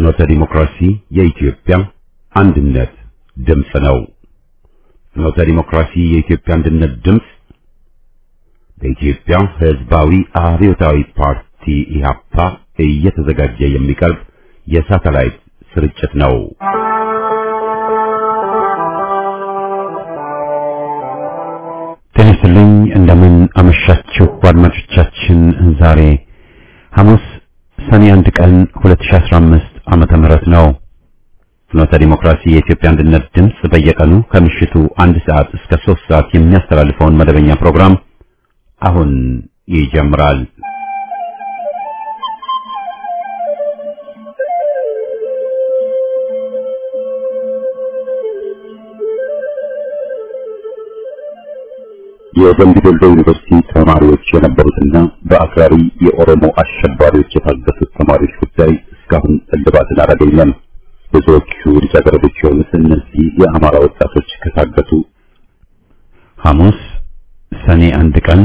ፍኖተ ዲሞክራሲ የኢትዮጵያ አንድነት ድምፅ ነው። ፍኖተ ዲሞክራሲ የኢትዮጵያ አንድነት ድምፅ በኢትዮጵያ ሕዝባዊ አብዮታዊ ፓርቲ ኢህአፓ እየተዘጋጀ የሚቀርብ የሳተላይት ስርጭት ነው። ጤና ይስጥልኝ። እንደምን አመሻችሁ አድማጮቻችን። ዛሬ ሐሙስ ሰኔ አንድ ቀን 2015 ዓመተ ምህረት ነው። ፍኖተ ዲሞክራሲ የኢትዮጵያ አንድነት ድምፅ በየቀኑ ከምሽቱ አንድ ሰዓት እስከ ሶስት ሰዓት የሚያስተላልፈውን መደበኛ ፕሮግራም አሁን ይጀምራል። የደምቢ ዶሎ ዩኒቨርሲቲ ተማሪዎች የነበሩትና በአክራሪ የኦሮሞ አሸባሪዎች የታገቱት ተማሪዎች ጉዳይ እስካሁን እልባትን አላገኘም። ብዙዎቹ ልጃገረዶች የሆኑት እነዚህ የአማራ ወጣቶች ከታገቱ ሐሙስ ሰኔ አንድ ቀን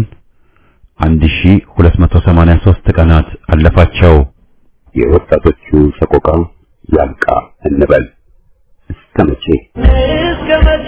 1283 ቀናት አለፋቸው። የወጣቶቹ ሰቆቃ ያብቃ እንበል። እስከ መቼ እስከ መቼ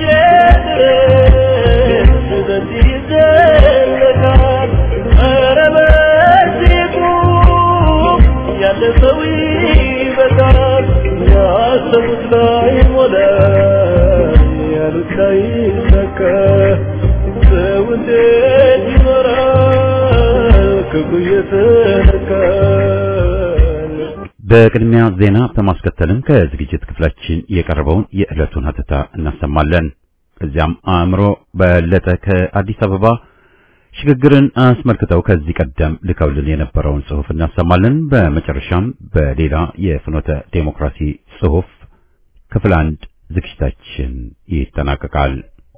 ድረስ በዚህ ይዘለቃል? ኧረ በዚህ ቁም፣ ያለ ሰው ይበቃል። ያሰቡት ላይ ሞላ፣ ያሉት ላይ ሰካ። ሰው እንዴት ይኖራል ክፉ እየተነካል? በቅድሚያ ዜና በማስከተልም ከዝግጅት ክፍላችን የቀረበውን የዕለቱን ሀተታ እናሰማለን። ከዚያም አእምሮ በለጠ ከአዲስ አበባ ሽግግርን አስመልክተው ከዚህ ቀደም ልከውልን የነበረውን ጽሑፍ እናሰማለን። በመጨረሻም በሌላ የፍኖተ ዴሞክራሲ ጽሑፍ ክፍል አንድ ዝግጅታችን ይጠናቀቃል።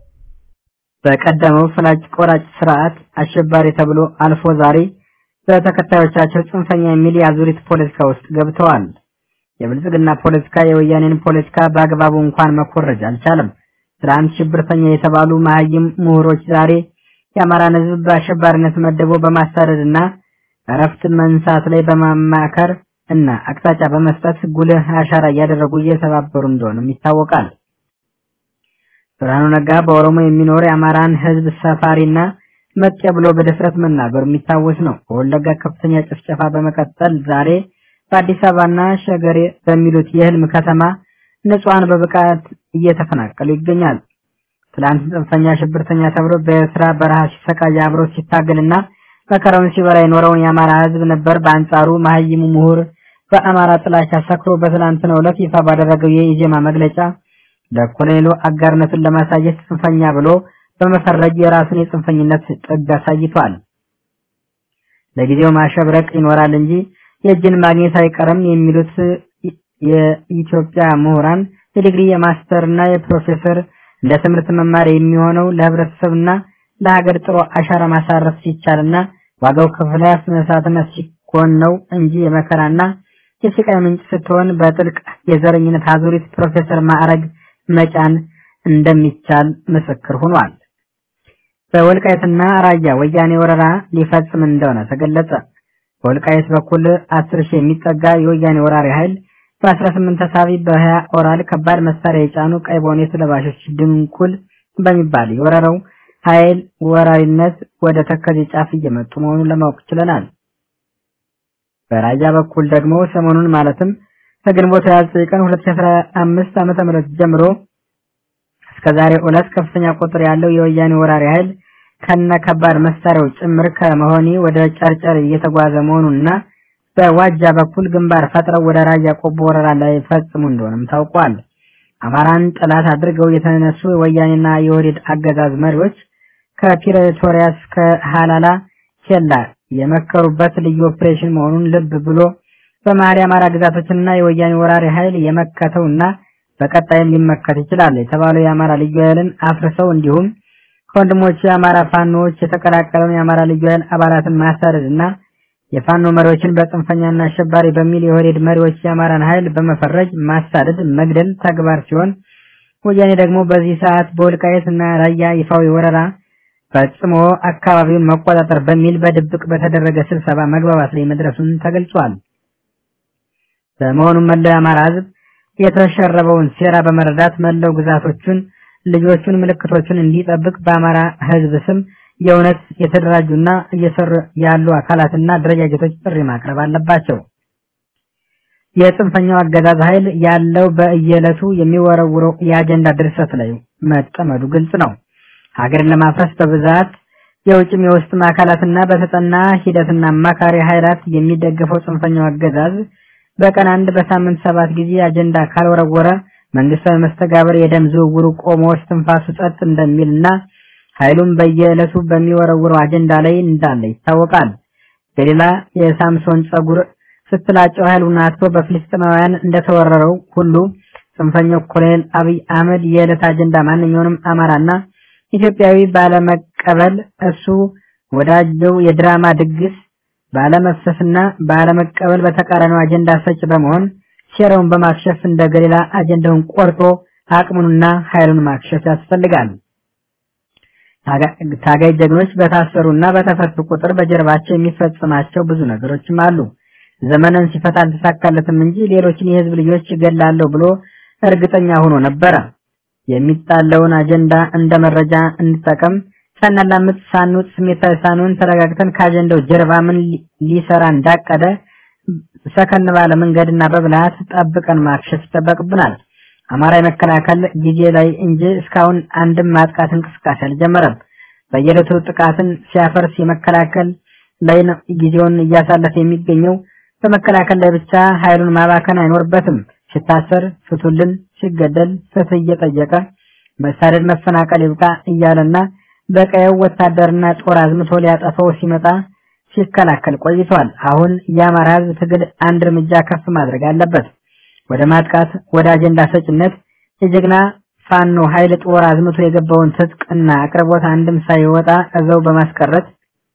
በቀደመው ፍላጭ ቆራጭ ስርዓት አሸባሪ ተብሎ አልፎ ዛሬ በተከታዮቻቸው ጽንፈኛ የሚል የአዙሪት ፖለቲካ ውስጥ ገብተዋል። የብልጽግና ፖለቲካ የወያኔን ፖለቲካ በአግባቡ እንኳን መኮረጅ አልቻለም። ትናንት ሽብርተኛ የተባሉ መሀይም ምሁሮች ዛሬ የአማራን ሕዝብ በአሸባሪነት መደቦ በማሳደድ እና እረፍት መንሳት ላይ በማማከር እና አቅጣጫ በመስጠት ጉልህ አሻራ እያደረጉ እየተባበሩ እንደሆነም ይታወቃል። ብርሃኑ ነጋ በኦሮሞ የሚኖር የአማራን ሕዝብ ሰፋሪና መጤ ብሎ በድፍረት መናገሩ የሚታወስ ነው። በወለጋ ከፍተኛ ጭፍጨፋ በመቀጠል ዛሬ በአዲስ አበባና ሸገሬ በሚሉት የህልም ከተማ ንጹሐን በብቃት እየተፈናቀሉ ይገኛል። ትላንት ጽንፈኛ ሽብርተኛ ተብሎ በኤርትራ በረሃ ሲሰቃይ አብሮ ሲታገልና መከራውን ሲበላ የኖረውን የአማራ ህዝብ ነበር። በአንጻሩ መሀይሙ ምሁር በአማራ ጥላቻ ሰክሮ በትላንትናው ዕለት ይፋ ባደረገው የኢዜማ መግለጫ ለኮሎኔሉ አጋርነቱን ለማሳየት ጽንፈኛ ብሎ በመፈረጅ የራሱን የጽንፈኝነት ጥግ አሳይቷል። ለጊዜው ማሸብረቅ ይኖራል እንጂ የእጅን ማግኘት አይቀርም የሚሉት የኢትዮጵያ ምሁራን የዲግሪ የማስተር እና የፕሮፌሰር እንደ ትምህርት መማሪያ የሚሆነው ለህብረተሰብና ለሀገር ጥሩ አሻራ ማሳረፍ ሲቻልና ዋጋው ከፍላስ መስዋዕትነት ሲኮን ነው እንጂ የመከራና የስቃይ ምንጭ ስትሆን በጥልቅ የዘረኝነት አዙሪት ፕሮፌሰር ማዕረግ መጫን እንደሚቻል ምስክር ሆኗል። በወልቃየትና ራያ ወያኔ ወረራ ሊፈጽም እንደሆነ ተገለጸ። በወልቃየት በኩል አስር ሺህ የሚጠጋ የወያኔ ወራሪ ኃይል በ18 ተሳቢ በ20 ኦራል ከባድ መሳሪያ የጫኑ ቀይ ቦኔት ለባሾች ድንኩል በሚባል የወረረው ኃይል ወራሪነት ወደ ተከዜ ጫፍ እየመጡ መሆኑን ለማወቅ ችለናል። በራያ በኩል ደግሞ ሰሞኑን ማለትም ከግንቦት 29 ቀን 2015 ዓመተ ምህረት ጀምሮ እስከ ዛሬ ዕለት ከፍተኛ ቁጥር ያለው የወያኔ ወራሪ ኃይል ከነ ከባድ መሳሪያው ጭምር ከመሆኒ ወደ ጨርጨር እየተጓዘ መሆኑንና በዋጃ በኩል ግንባር ፈጥረው ወደ ራያ ቆቦ ወረራ ላይ ፈጽሙ እንደሆነም ታውቋል። አማራን ጠላት አድርገው የተነሱ የወያኔና የወዴድ አገዛዝ መሪዎች ከፕሪቶሪያ እስከ ሀላላ ኬላ የመከሩበት ልዩ ኦፕሬሽን መሆኑን ልብ ብሎ በመሀል የአማራ ግዛቶችንና የወያኔ ወራሪ ኃይል የመከተውና በቀጣይም ሊመከት ይችላል የተባለው የአማራ ልዩ ኃይልን አፍርሰው እንዲሁም ከወንድሞቹ የአማራ ፋኖዎች የተቀላቀለውን የአማራ ልዩ ኃይል አባላትን ማሳደድ እና የፋኖ መሪዎችን በጽንፈኛና አሸባሪ በሚል የወሬድ መሪዎች የአማራን ኃይል በመፈረጅ ማሳደድ፣ መግደል ተግባር ሲሆን ወያኔ ደግሞ በዚህ ሰዓት በወልቃየት እና ራያ ይፋዊ ወረራ ፈጽሞ አካባቢውን መቆጣጠር በሚል በድብቅ በተደረገ ስብሰባ መግባባት ላይ መድረሱን ተገልጿል። በመሆኑም መላው የአማራ ህዝብ የተሸረበውን ሴራ በመረዳት መላው ግዛቶቹን፣ ልጆቹን፣ ምልክቶቹን እንዲጠብቅ በአማራ ህዝብ ስም የእውነት የተደራጁና እየሰሩ ያሉ አካላትና አደረጃጀቶች ጥሪ ማቅረብ አለባቸው። የጽንፈኛው አገዛዝ ኃይል ያለው በየዕለቱ የሚወረውረው የአጀንዳ ድርሰት ላይ መጠመዱ ግልጽ ነው። ሀገርን ለማፍረስ በብዛት የውጭም የውስጥም አካላትና በተጠና ሂደትና አማካሪ ኃይላት የሚደገፈው ጽንፈኛው አገዛዝ በቀን አንድ በሳምንት ሰባት ጊዜ አጀንዳ ካልወረወረ መንግስታዊ መስተጋብር የደም ዝውውሩ ቆሞ እስትንፋሱ ጸጥ እንደሚልና ኃይሉም በየዕለቱ በሚወረውረው አጀንዳ ላይ እንዳለ ይታወቃል። በሌላ የሳምሶን ጸጉር ስትላጨው ኃይሉን አጥቶ በፍልስጤማውያን እንደተወረረው ሁሉ ጽንፈኛው ኮሎኔል አብይ አህመድ የዕለት አጀንዳ ማንኛውንም አማራና ኢትዮጵያዊ ባለመቀበል እሱ ወዳጀው የድራማ ድግስ ባለመፍሰስና ባለመቀበል በተቃራኒው አጀንዳ ሰጭ በመሆን ሴራውን በማክሸፍ እንደ ገሊላ አጀንዳውን ቆርጦ አቅሙንና ኃይሉን ማክሸፍ ያስፈልጋል። ታጋይ ጀግኖች በታሰሩና በተፈቱ ቁጥር በጀርባቸው የሚፈጽማቸው ብዙ ነገሮችም አሉ። ዘመንን ሲፈታ አልተሳካለትም እንጂ ሌሎችን የህዝብ ልጆች እገላለሁ ብሎ እርግጠኛ ሆኖ ነበረ። የሚጣለውን አጀንዳ እንደ መረጃ እንጠቀም። ሳናላምጥ ሳንውጥ ስሜታዊ ሳንሆን ተረጋግተን ከአጀንዳው ጀርባ ምን ሊሰራ እንዳቀደ ሰከን ባለ መንገድና በብልሃት ጠብቀን ማክሸፍ ይጠበቅብናል። አማራ የመከላከል ጊዜ ላይ እንጂ እስካሁን አንድም ማጥቃት እንቅስቃሴ አልጀመረም። በየዕለቱ ጥቃትን ሲያፈርስ የመከላከል ላይ ነው ጊዜውን እያሳለፈ የሚገኘው። በመከላከል ላይ ብቻ ኃይሉን ማባከን አይኖርበትም። ሲታሰር ፍቱልን፣ ሲገደል ፍትህ እየጠየቀ መሳደድ፣ መፈናቀል ይብቃ እያለና በቀየው ወታደርና ጦር አዝምቶ ሊያጠፋው ሲመጣ ሲከላከል ቆይቷል። አሁን የአማራ ህዝብ ትግል አንድ እርምጃ ከፍ ማድረግ አለበት። ወደ ማጥቃት፣ ወደ አጀንዳ ሰጭነት የጀግና ፋኖ ኃይል ጦር አዝምቶ የገባውን ትጥቅና አቅርቦት አንድም ሳይወጣ እዛው በማስቀረት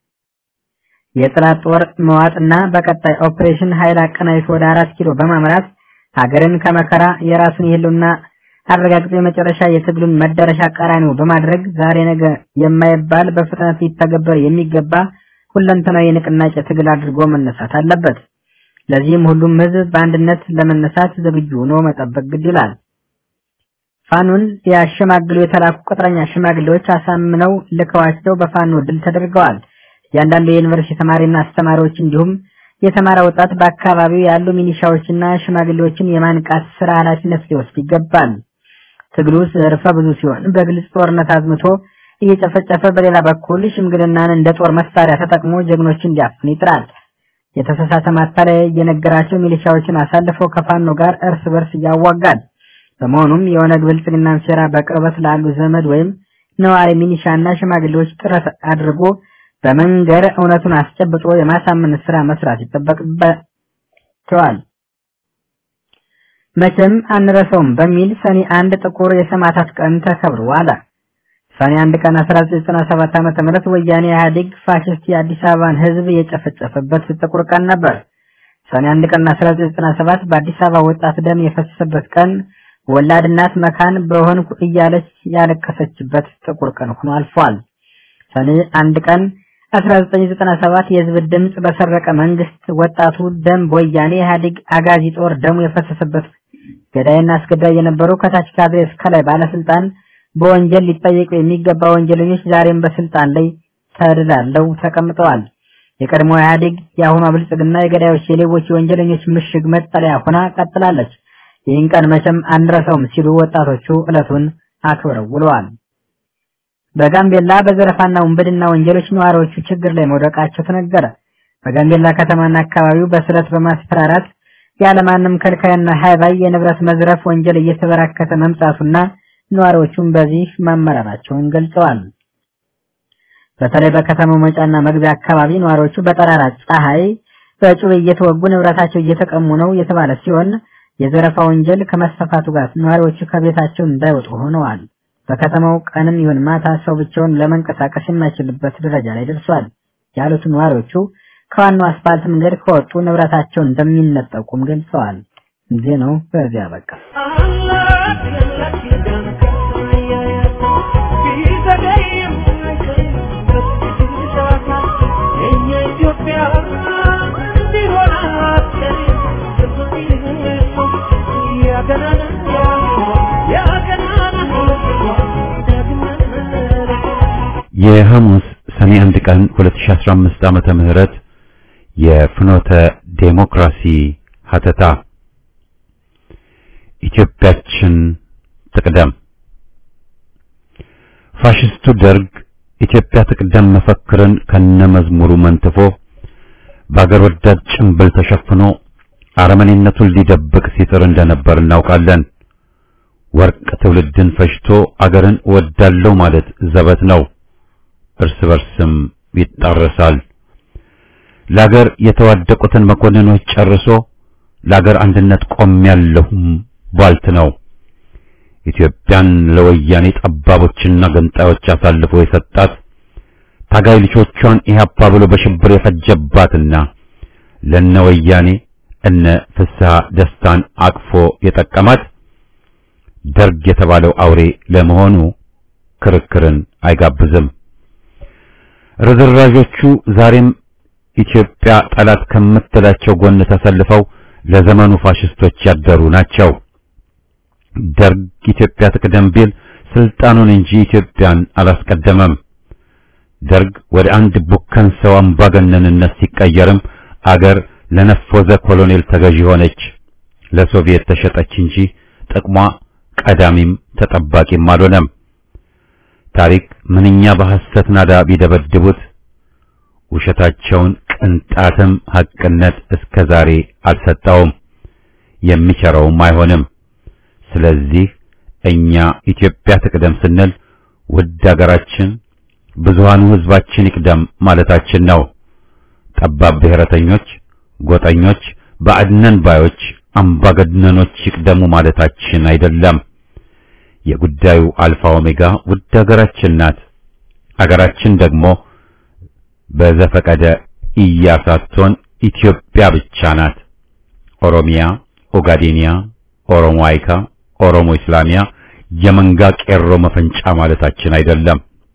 የጥላት ጦር መዋጥና በቀጣይ ኦፕሬሽን ኃይል አቀናጅቶ ወደ አራት ኪሎ በማምራት ሀገርን ከመከራ የራሱን የህልውና አረጋግጦ የመጨረሻ የትግሉን መዳረሻ ቀራኒው በማድረግ ዛሬ ነገ የማይባል በፍጥነት ሊተገበር የሚገባ ሁለንተናዊ የንቅናቄ ትግል አድርጎ መነሳት አለበት። ለዚህም ሁሉም ህዝብ በአንድነት ለመነሳት ዝግጁ ሆኖ መጠበቅ ግድ ይላል። ፋኖን ሊያሸማግሉ የተላኩ ቅጥረኛ ሽማግሌዎች አሳምነው ልከዋቸው በፋኖ ድል ተደርገዋል። እያንዳንዱ የዩኒቨርሲቲ ተማሪና አስተማሪዎች እንዲሁም የተማረ ወጣት በአካባቢው ያሉ ሚኒሻዎችና ሽማግሌዎችን የማንቃት ስራ ኃላፊነት ሊወስድ ይገባል። ትግሉ ዘርፈ ብዙ ሲሆን በግልጽ ጦርነት አዝምቶ እየጨፈጨፈ በሌላ በኩል ሽምግልናን እንደ ጦር መሳሪያ ተጠቅሞ ጀግኖችን እንዲያፍን ይጥራል። የተሳሳተ ማታለያ እየነገራቸው ሚሊሻዎችን አሳልፈው ከፋኖ ጋር እርስ በርስ እያዋጋል። በመሆኑም የኦነግ ብልጽግናን ሴራ በቅርበት ላሉ ዘመድ ወይም ነዋሪ ሚኒሻና ሽማግሌዎች ጥረት አድርጎ በመንገር እውነቱን አስጨብጦ የማሳመን ስራ መስራት ይጠበቅባቸዋል። መቼም አንረሳውም በሚል ሰኔ አንድ ጥቁር የሰማዕታት ቀን ተከብሮ ዋለ። ሰኔ አንድ ቀን 1997 ዓመተ ምህረት ወያኔ ኢህአዴግ ፋሽስት የአዲስ አበባን ህዝብ የጨፈጨፈበት ጥቁር ቀን ነበር። ሰኔ አንድ ቀን 1997 በአዲስ አበባ ወጣት ደም የፈሰሰበት ቀን ወላድ እናት መካን በሆንኩ እያለች ያለቀሰችበት ጥቁር ቀን ሆኖ አልፏል። ሰኔ አንድ ቀን 1997 የህዝብ ድምጽ በሰረቀ መንግስት ወጣቱ ደም በወያኔ ኢህአዴግ አጋዚ ጦር ደሙ የፈሰሰበት ገዳይና አስገዳይ የነበሩ ከታች ካድሬ እስከ ላይ ባለስልጣን በወንጀል ሊጠየቁ የሚገባ ወንጀለኞች ዛሬም በስልጣን ላይ ተደላለው ተቀምጠዋል። የቀድሞ ኢህአዴግ የአሁኗ ብልጽግና የገዳዮች፣ የሌቦች፣ የወንጀለኞች ምሽግ መጠለያ ሆና ቀጥላለች። ይህን ቀን መቼም አንረሳውም ሲሉ ወጣቶቹ ዕለቱን አክብረው ውለዋል። በጋምቤላ በዘረፋና ውንብድና ወንጀሎች ነዋሪዎቹ ችግር ላይ መውደቃቸው ተነገረ። በጋምቤላ ከተማና አካባቢው በስለት በማስፈራራት ያለማንም ከልካይና ሀይባይ የንብረት መዝረፍ ወንጀል እየተበራከተ መምጣቱና ነዋሪዎቹም በዚህ መመራራቸውን ገልጸዋል። በተለይ በከተማው መውጫና መግቢያ አካባቢ ነዋሪዎቹ በጠራራ ፀሐይ በጩቤ እየተወጉ ንብረታቸው እየተቀሙ ነው የተባለ ሲሆን የዘረፋ ወንጀል ከመስፋፋቱ ጋር ነዋሪዎቹ ከቤታቸው እንዳይወጡ ሆነዋል። በከተማው ቀንም ይሁን ማታ ሰው ብቻውን ለመንቀሳቀስ የማይችልበት ደረጃ ላይ ደርሷል ያሉት ነዋሪዎቹ ከዋናው አስፋልት መንገድ ከወጡ ንብረታቸውን እንደሚነጠቁም ገልጸዋል። ዜናው በዚያ በቃ። ኢትዮጵያ እንዲሆን የሐሙስ ሰኔ አንድ ቀን 2015 ዓመተ ምህረት የፍኖተ ዴሞክራሲ ሀተታ ኢትዮጵያችን ትቅደም። ፋሽስቱ ደርግ ኢትዮጵያ ትቅደም መፈክርን ከነመዝሙሩ መንትፎ በአገር ወዳድ ጭንብል ተሸፍኖ አረመኔነቱን ሊደብቅ ሲጥር እንደነበር እናውቃለን። ወርቅ ትውልድን ፈጅቶ አገርን ወዳለው ማለት ዘበት ነው። እርስ በርስም ይጣረሳል። ለአገር የተዋደቁትን መኮንኖች ጨርሶ ለአገር አንድነት ቆሜያለሁም ቧልት ነው። ኢትዮጵያን ለወያኔ ጠባቦችና ገንጣዮች አሳልፎ የሰጣት ታጋይ ልጆቿን ኢህአፓ ብሎ በሽብር የፈጀባትና ለነ ወያኔ እነ ፍስሐ ደስታን አቅፎ የጠቀማት ደርግ የተባለው አውሬ ለመሆኑ ክርክርን አይጋብዝም። ርዝራዦቹ ዛሬም ኢትዮጵያ ጠላት ከምትላቸው ጎን ተሰልፈው ለዘመኑ ፋሽስቶች ያደሩ ናቸው። ደርግ ኢትዮጵያ ትቅደም ቢል ስልጣኑን እንጂ ኢትዮጵያን አላስቀደመም። ደርግ ወደ አንድ ቡከን ሰው አምባገነንነት ሲቀየርም አገር ለነፎዘ ኮሎኔል ተገዢ ሆነች። ለሶቪየት ተሸጠች እንጂ ጥቅሟ ቀዳሚም ተጠባቂም አልሆነም። ታሪክ ምንኛ በሐሰት ናዳ ቢደበድቡት ውሸታቸውን ቅንጣትም ሐቅነት እስከ ዛሬ አልሰጠውም፣ የሚቸረውም አይሆንም። ስለዚህ እኛ ኢትዮጵያ ትቅደም ስንል ውድ አገራችን ብዙሃኑ ሕዝባችን ይቅደም ማለታችን ነው። ጠባብ ብሔረተኞች፣ ጎጠኞች፣ ባዕድነን ባዮች፣ አምባገነኖች ይቅደሙ ማለታችን አይደለም። የጉዳዩ አልፋ ኦሜጋ ውድ አገራችን ናት። አገራችን ደግሞ በዘፈቀደ ኢያሳቶን ኢትዮጵያ ብቻ ናት። ኦሮሚያ፣ ኦጋዴኒያ፣ ኦሮሞ አይካ፣ ኦሮሞ ኢስላሚያ የመንጋ ቄሮ መፈንጫ ማለታችን አይደለም።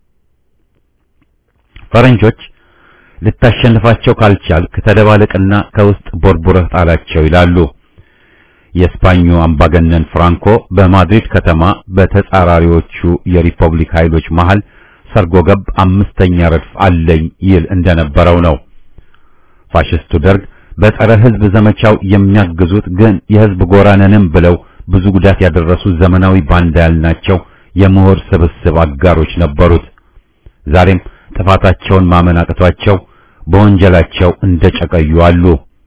ፈረንጆች ልታሸንፋቸው ካልቻልክ ተደባለቅና ከውስጥ ቦርቡረህ ጣላቸው ይላሉ። የስፓኙ አምባገነን ፍራንኮ በማድሪድ ከተማ በተጻራሪዎቹ የሪፐብሊክ ኃይሎች መሃል ሰርጎ ገብ አምስተኛ ረድፍ አለኝ ይል እንደነበረው ነው። ፋሽስቱ ደርግ በጸረ ሕዝብ ዘመቻው የሚያግዙት ግን የሕዝብ ጎራነንም ብለው ብዙ ጉዳት ያደረሱ ዘመናዊ ባንዳ ያልናቸው የምሁር ስብስብ አጋሮች ነበሩት። ዛሬም ጥፋታቸውን ማመን አቅቷቸው በወንጀላቸው እንደጨቀዩ አሉ።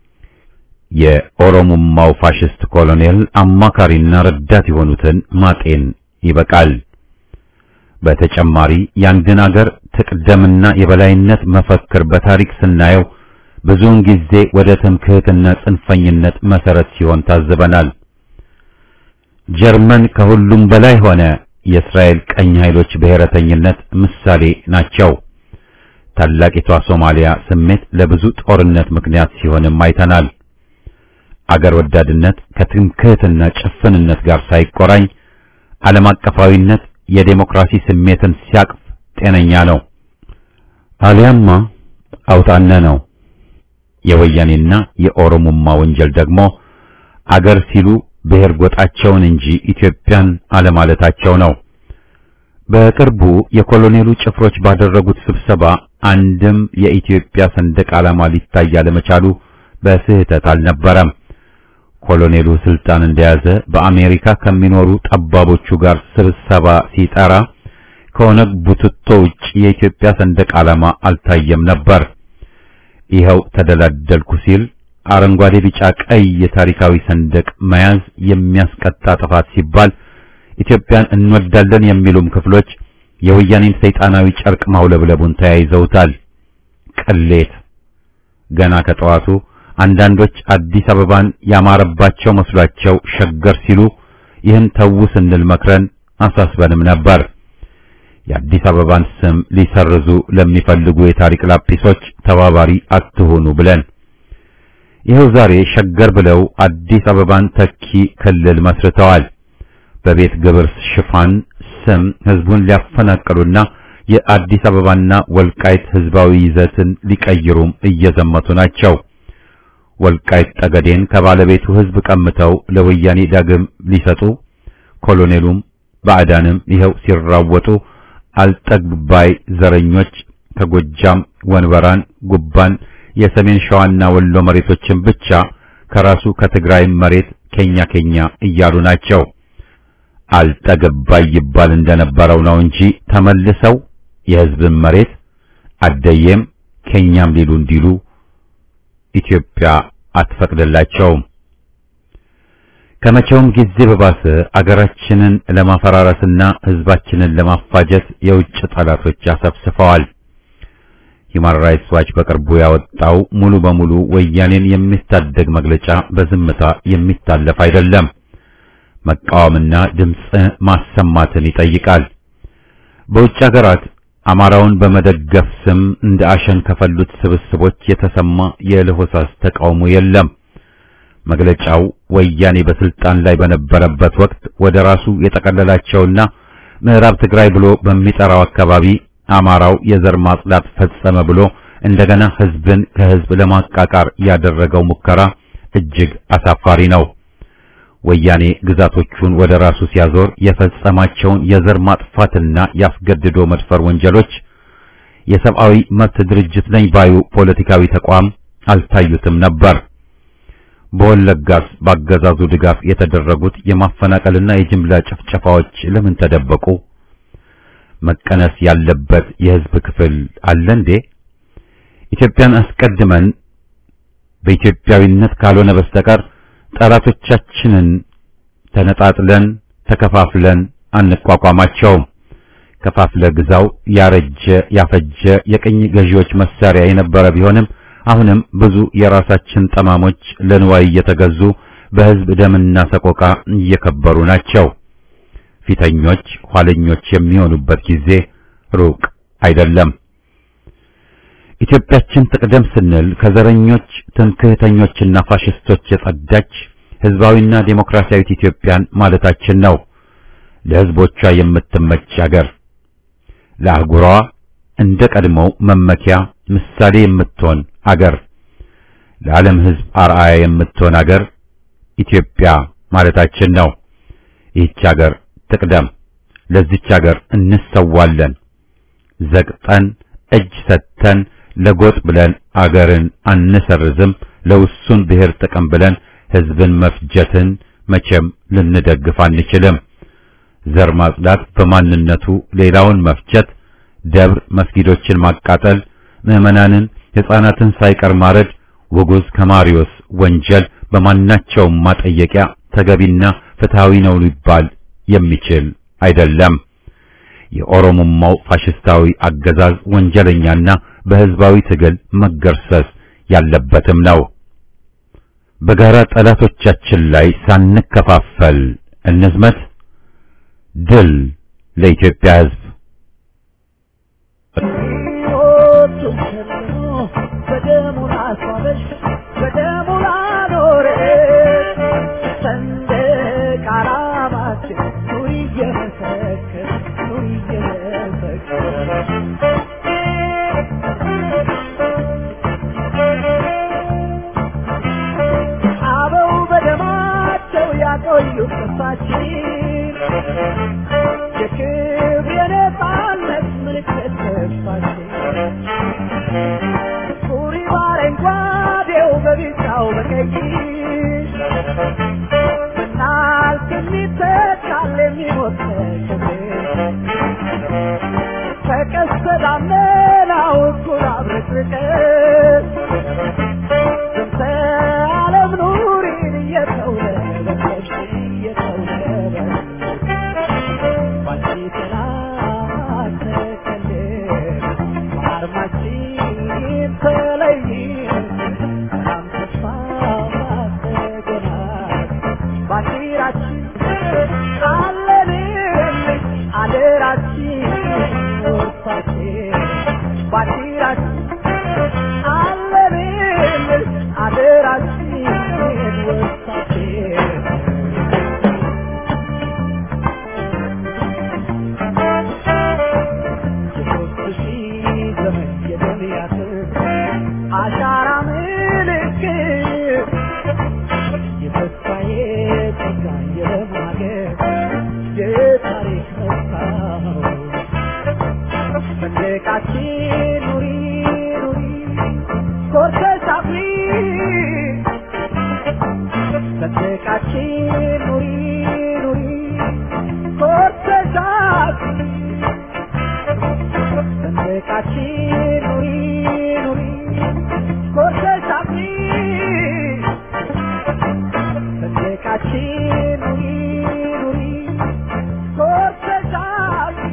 የኦሮሞማው ፋሽስት ኮሎኔል አማካሪና ረዳት የሆኑትን ማጤን ይበቃል። በተጨማሪ የአንድን አገር ትቅደምና የበላይነት መፈክር በታሪክ ስናየው ብዙውን ጊዜ ወደ ትምክህትና ጽንፈኝነት መሰረት ሲሆን ታዝበናል። ጀርመን ከሁሉም በላይ ሆነ የእስራኤል ቀኝ ኃይሎች ብሔረተኝነት ምሳሌ ናቸው። ታላቂቷ ሶማሊያ ስሜት ለብዙ ጦርነት ምክንያት ሲሆንም አይተናል። አገር ወዳድነት ከትምክህትና ጭፍንነት ጋር ሳይቆራኝ ዓለም አቀፋዊነት የዴሞክራሲ ስሜትን ሲያቅፍ ጤነኛ ነው። አሊያማ አውጣነ ነው። የወያኔና የኦሮሞማ ወንጀል ደግሞ አገር ሲሉ ብሔር ጎጣቸውን እንጂ ኢትዮጵያን አለማለታቸው ነው። በቅርቡ የኮሎኔሉ ጭፍሮች ባደረጉት ስብሰባ አንድም የኢትዮጵያ ሰንደቅ ዓላማ ሊታይ አለመቻሉ በስህተት አልነበረም። ኮሎኔሉ ስልጣን እንደያዘ በአሜሪካ ከሚኖሩ ጠባቦቹ ጋር ስብሰባ ሲጠራ ከኦነግ ቡትቶ ውጭ የኢትዮጵያ ሰንደቅ ዓላማ አልታየም ነበር። ይኸው ተደላደልኩ ሲል አረንጓዴ፣ ቢጫ፣ ቀይ የታሪካዊ ሰንደቅ መያዝ የሚያስቀጣ ጥፋት ሲባል ኢትዮጵያን እንወዳለን የሚሉም ክፍሎች የወያኔን ሰይጣናዊ ጨርቅ ማውለብለቡን ተያይዘውታል። ቅሌት ገና ከጠዋቱ አንዳንዶች አዲስ አበባን ያማረባቸው መስሏቸው ሸገር ሲሉ ይህን ተዉ ስንል መክረን አሳስበንም ነበር። የአዲስ አበባን ስም ሊሰርዙ ለሚፈልጉ የታሪክ ላጲሶች ተባባሪ አትሆኑ ብለን ይኸው ዛሬ ሸገር ብለው አዲስ አበባን ተኪ ክልል መስርተዋል። በቤት ግብር ሽፋን ስም ህዝቡን ሊያፈናቅሉና የአዲስ አበባና ወልቃይት ህዝባዊ ይዘትን ሊቀይሩም እየዘመቱ ናቸው። ወልቃይት ጠገዴን ከባለቤቱ ህዝብ ቀምተው ለወያኔ ዳግም ሊሰጡ ኮሎኔሉም ባዕዳንም ይኸው ሲራወጡ አልጠግባይ ዘረኞች ከጎጃም ወንበራን፣ ጉባን፣ የሰሜን ሸዋና ወሎ መሬቶችን ብቻ ከራሱ ከትግራይ መሬት ኬኛ ኬኛ እያሉ ናቸው። አልጠገባይ ይባል እንደነበረው ነው እንጂ ተመልሰው የሕዝብን መሬት አደየም ኬኛም ሊሉ እንዲሉ ኢትዮጵያ አትፈቅድላቸውም። ከመቼውም ጊዜ በባሰ አገራችንን ለማፈራረስና ሕዝባችንን ለማፋጀት የውጭ ጠላቶች አሰብስፈዋል። ሂማን ራይትስ ዋች በቅርቡ ያወጣው ሙሉ በሙሉ ወያኔን የሚታደግ መግለጫ በዝምታ የሚታለፍ አይደለም። መቃወምና ድምፅ ማሰማትን ይጠይቃል። በውጭ ሀገራት አማራውን በመደገፍ ስም እንደ አሸን ከፈሉት ስብስቦች የተሰማ የለሆሳስ ተቃውሞ የለም። መግለጫው ወያኔ በስልጣን ላይ በነበረበት ወቅት ወደ ራሱ የጠቀለላቸውና ምዕራብ ትግራይ ብሎ በሚጠራው አካባቢ አማራው የዘር ማጽዳት ፈጸመ ብሎ እንደገና ሕዝብን ከሕዝብ ለማቃቃር ያደረገው ሙከራ እጅግ አሳፋሪ ነው። ወያኔ ግዛቶቹን ወደ ራሱ ሲያዞር የፈጸማቸውን የዘር ማጥፋትና ያስገድዶ መድፈር ወንጀሎች የሰብአዊ መብት ድርጅት ነኝ ባዩ ፖለቲካዊ ተቋም አልታዩትም ነበር። በወለጋስ ባገዛዙ ድጋፍ የተደረጉት የማፈናቀልና የጅምላ ጭፍጨፋዎች ለምን ተደበቁ? መቀነስ ያለበት የሕዝብ ክፍል አለ እንዴ? ኢትዮጵያን አስቀድመን በኢትዮጵያዊነት ካልሆነ በስተቀር ጠላቶቻችንን ተነጣጥለን ተከፋፍለን አንቋቋማቸውም። ከፋፍለ ግዛው ያረጀ ያፈጀ የቅኝ ገዢዎች መሳሪያ የነበረ ቢሆንም አሁንም ብዙ የራሳችን ጠማሞች ለንዋይ እየተገዙ በሕዝብ ደምና ሰቆቃ እየከበሩ ናቸው። ፊተኞች ኋለኞች የሚሆኑበት ጊዜ ሩቅ አይደለም። ኢትዮጵያችን ትቅደም ስንል ከዘረኞች ትምክህተኞችና ፋሽስቶች የጸዳች ሕዝባዊና ዴሞክራሲያዊት ኢትዮጵያን ማለታችን ነው። ለሕዝቦቿ የምትመች አገር ለአህጉሯ እንደ ቀድሞው መመኪያ ምሳሌ የምትሆን አገር ለዓለም ሕዝብ አርአያ የምትሆን አገር ኢትዮጵያ ማለታችን ነው። ይህች አገር ትቅደም። ለዚች አገር እንሰዋለን። ዘቅጠን እጅ ሰጥተን ለጎጥ ብለን አገርን አንሰርዝም። ለውሱን ብሔር ጥቅም ብለን ሕዝብን መፍጀትን መቼም ልንደግፍ አንችልም። ዘር ማጽዳት በማንነቱ ሌላውን መፍጀት፣ ደብር መስጊዶችን ማቃጠል፣ ምዕመናንን ሕፃናትን ሳይቀር ማረድ ውጉዝ ከማሪዮስ ወንጀል በማናቸውም ማጠየቂያ ተገቢና ፍትሃዊ ነው ሊባል የሚችል አይደለም። የኦሮሞማው ፋሽስታዊ አገዛዝ ወንጀለኛና በሕዝባዊ ትግል መገርሰስ ያለበትም ነው። በጋራ ጠላቶቻችን ላይ ሳንከፋፈል እንዝመት። ድል ለኢትዮጵያ ሕዝብ! አበው በደማቸው ያቆዩት ተስፋችን የክብር የነጻነት ምልክት ተስፋችን ሱሪ በአረንጓዴው በቢጫው በቀይ ብናልፍ የሚተካል የሚሞት ክብር ከቀስተ ደመናው እኩል አብረቅርቀን ስንተ ዓለም ኑሪን እየተውለበለብሽ እየተውለበለብሽ ባንቺ ጥላ ተከልለን በአርማችን ተለይን ሰላም ተስፋ ተገናኝ ባንዲራችን አለንልሽ ሰንደቃችን ኑሪ ኑሪ ኮርተሽ አብሪ ሰንደቃችን ኑሪ ኑሪ ኮርተሽ አብሪ ሰንደቃችን ኑሪ ኑሪ ኮርተሽ አብሪ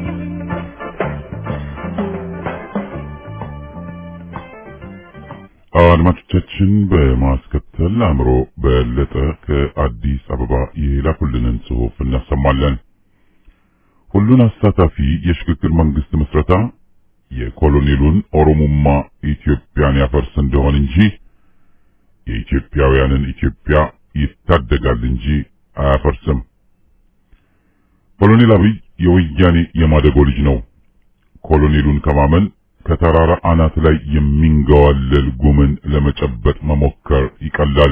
አድማጮቻችን በማስከተል አእምሮ በለጠ ከአዲስ አበባ የላኩልንን ጽሑፍ እናሰማለን። ሁሉን አሳታፊ የሽግግር መንግስት ምስረታ የኮሎኔሉን ኦሮሞማ ኢትዮጵያን ያፈርስ እንደሆን እንጂ የኢትዮጵያውያንን ኢትዮጵያ ይታደጋል እንጂ አያፈርስም። ኮሎኔል አብይ የወያኔ የማደጎ ልጅ ነው። ኮሎኔሉን ከማመን ከተራራ አናት ላይ የሚንገዋለል ጉምን ለመጨበጥ መሞከር ይቀላል።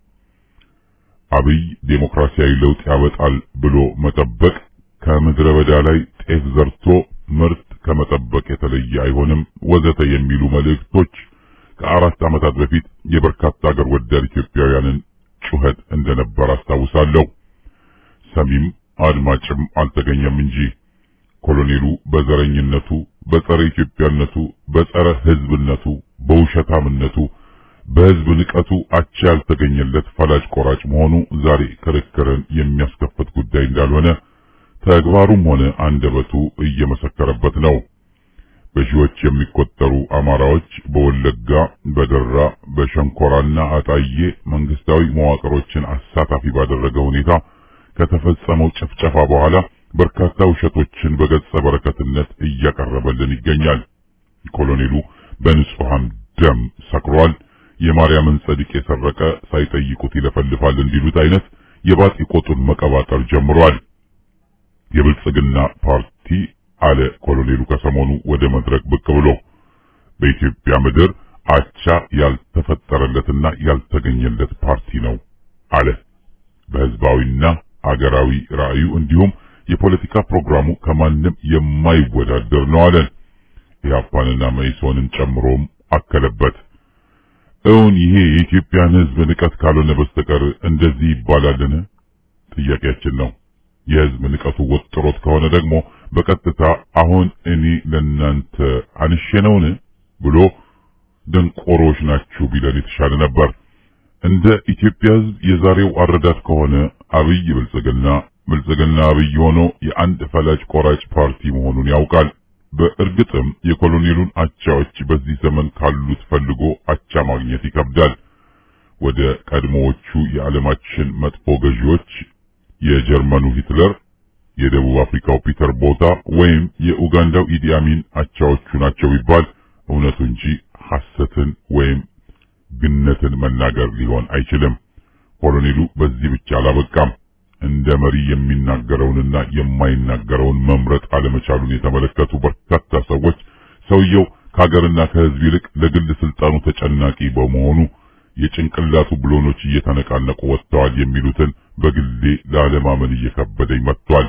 አብይ ዴሞክራሲያዊ ለውጥ ያመጣል ብሎ መጠበቅ ከምድረ በዳ ላይ ጤፍ ዘርቶ ምርት ከመጠበቅ የተለየ አይሆንም፣ ወዘተ የሚሉ መልእክቶች ከአራት ዓመታት በፊት የበርካታ አገር ወዳድ ኢትዮጵያውያንን ጩኸት እንደነበር አስታውሳለሁ። ሰሚም አድማጭም አልተገኘም እንጂ ኮሎኔሉ በዘረኝነቱ፣ በጸረ ኢትዮጵያነቱ፣ በጸረ ሕዝብነቱ፣ በውሸታምነቱ፣ በሕዝብ ንቀቱ አቻ ያልተገኘለት ፈላጭ ቆራጭ መሆኑ ዛሬ ክርክርን የሚያስከፍት ጉዳይ እንዳልሆነ ተግባሩም ሆነ አንደበቱ እየመሰከረበት ነው። በሺዎች የሚቆጠሩ አማራዎች በወለጋ፣ በደራ፣ በሸንኮራና አጣዬ መንግስታዊ መዋቅሮችን አሳታፊ ባደረገ ሁኔታ ከተፈጸመው ጭፍጨፋ በኋላ በርካታ ውሸቶችን በገጸ በረከትነት እያቀረበልን ይገኛል። ኮሎኔሉ በንጹሃን ደም ሰክሯል። የማርያምን ጸድቅ የሰረቀ ሳይጠይቁት ይለፈልፋል እንዲሉት አይነት የባጢ ቆጡን መቀባጠር ጀምሯል። የብልጽግና ፓርቲ አለ ኮሎኔሉ ከሰሞኑ ወደ መድረክ ብቅ ብሎ በኢትዮጵያ ምድር አቻ ያልተፈጠረለትና ያልተገኘለት ፓርቲ ነው አለ። በህዝባዊና አገራዊ ራዕዩ እንዲሁም የፖለቲካ ፕሮግራሙ ከማንም የማይወዳደር ነው አለን። ኢህአፓንና መኢሶንን ጨምሮም አከለበት። እውን ይሄ የኢትዮጵያን ህዝብ ንቀት ካልሆነ በስተቀር እንደዚህ ይባላልን? ጥያቄያችን ነው። የህዝብ ንቀቱ ወጥሮት ከሆነ ደግሞ በቀጥታ አሁን እኔ ለናንተ አንሼ ነውን ብሎ ደንቆሮች ናችሁ ቢለን የተሻለ ነበር። እንደ ኢትዮጵያ ህዝብ የዛሬው አረዳድ ከሆነ አብይ ብልጽግና ብልጽግና አብይ ሆኖ የአንድ ፈላጭ ቆራጭ ፓርቲ መሆኑን ያውቃል። በእርግጥም የኮሎኔሉን አቻዎች በዚህ ዘመን ካሉት ፈልጎ አቻ ማግኘት ይከብዳል። ወደ ቀድሞዎቹ የዓለማችን መጥፎ ገዢዎች የጀርመኑ ሂትለር፣ የደቡብ አፍሪካው ፒተር ቦታ ወይም የኡጋንዳው ኢዲ አሚን አቻዎቹ ናቸው ቢባል እውነቱ እንጂ ሐሰትን ወይም ግነትን መናገር ሊሆን አይችልም። ኮሎኔሉ በዚህ ብቻ አላበቃም። እንደ መሪ የሚናገረውንና የማይናገረውን መምረጥ አለመቻሉን የተመለከቱ በርካታ ሰዎች ሰውየው ከሀገርና ከሕዝብ ይልቅ ለግል ስልጣኑ ተጨናቂ በመሆኑ የጭንቅላቱ ብሎኖች እየተነቃነቁ ወጥተዋል የሚሉትን በግሌ ላለማመን እየከበደኝ መጥቷል።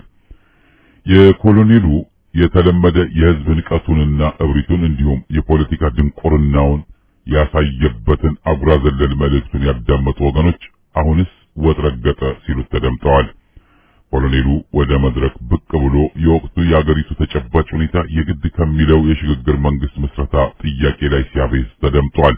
የኮሎኔሉ የተለመደ የሕዝብ ንቀቱንና እብሪቱን እንዲሁም የፖለቲካ ድንቁርናውን ያሳየበትን አጉራ ዘለል መልእክቱን ያዳመጡ ወገኖች አሁንስ ወጥ ረገጠ ሲሉት ተደምጠዋል። ኮሎኔሉ ወደ መድረክ ብቅ ብሎ የወቅቱ የአገሪቱ ተጨባጭ ሁኔታ የግድ ከሚለው የሽግግር መንግስት ምስረታ ጥያቄ ላይ ሲያቤዝ ተደምጧል።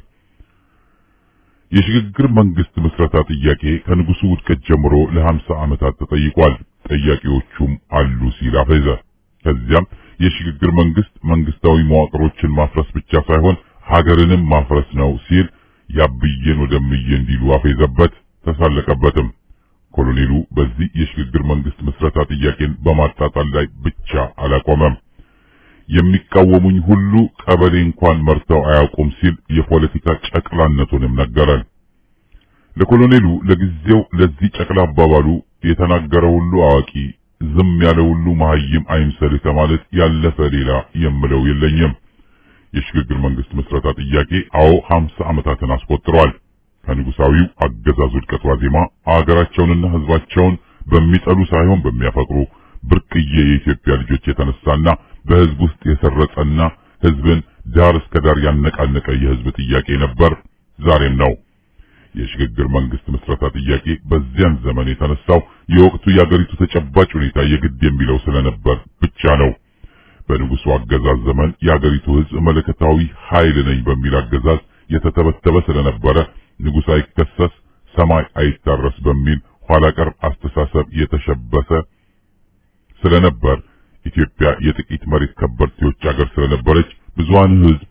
የሽግግር መንግስት ምስረታ ጥያቄ ከንጉሱ ውድቀት ጀምሮ ለሀምሳ ዓመታት ተጠይቋል። ጠያቂዎቹም አሉ ሲል አፈዘ። ከዚያም የሽግግር መንግስት መንግስታዊ መዋቅሮችን ማፍረስ ብቻ ሳይሆን ሀገርንም ማፍረስ ነው ሲል ያብዬን ወደምዬ እንዲሉ አፌዘበት፣ ተሳለቀበትም። ኮሎኔሉ በዚህ የሽግግር መንግስት ምስረታ ጥያቄን በማጣጣል ላይ ብቻ አላቆመም። የሚቃወሙኝ ሁሉ ቀበሌ እንኳን መርተው አያውቁም ሲል የፖለቲካ ጨቅላነቱንም ነገረን። ለኮሎኔሉ ለጊዜው ለዚህ ጨቅላ አባባሉ የተናገረ ሁሉ አዋቂ፣ ዝም ያለ ሁሉ መሀይም አይምሰልህ ከማለት ያለፈ ሌላ የምለው የለኝም። የሽግግር መንግስት ምስረታ ጥያቄ አዎ ሀምሳ ዓመታትን አስቆጥሯል። ከንጉሳዊው አገዛዝ ውድቀት ዋዜማ አገራቸውንና ህዝባቸውን በሚጠሉ ሳይሆን በሚያፈቅሩ ብርቅዬ የኢትዮጵያ ልጆች የተነሳና በህዝብ ውስጥ የሰረጸና ህዝብን ዳር እስከ ዳር ያነቃነቀ የህዝብ ጥያቄ ነበር፣ ዛሬም ነው። የሽግግር መንግስት ምስረታ ጥያቄ በዚያን ዘመን የተነሳው የወቅቱ የአገሪቱ ተጨባጭ ሁኔታ የግድ የሚለው ስለነበር ብቻ ነው። በንጉሱ አገዛዝ ዘመን የአገሪቱ ሕዝብ መለከታዊ ኃይል ነኝ በሚል አገዛዝ የተተበተበ ስለነበረ ንጉሥ አይከሰስ ሰማይ አይታረስ በሚል ኋላ ቀር አስተሳሰብ የተሸበሰ ስለነበር ኢትዮጵያ የጥቂት መሬት ከበርቴዎች አገር ስለነበረች ብዙሃን ሕዝብ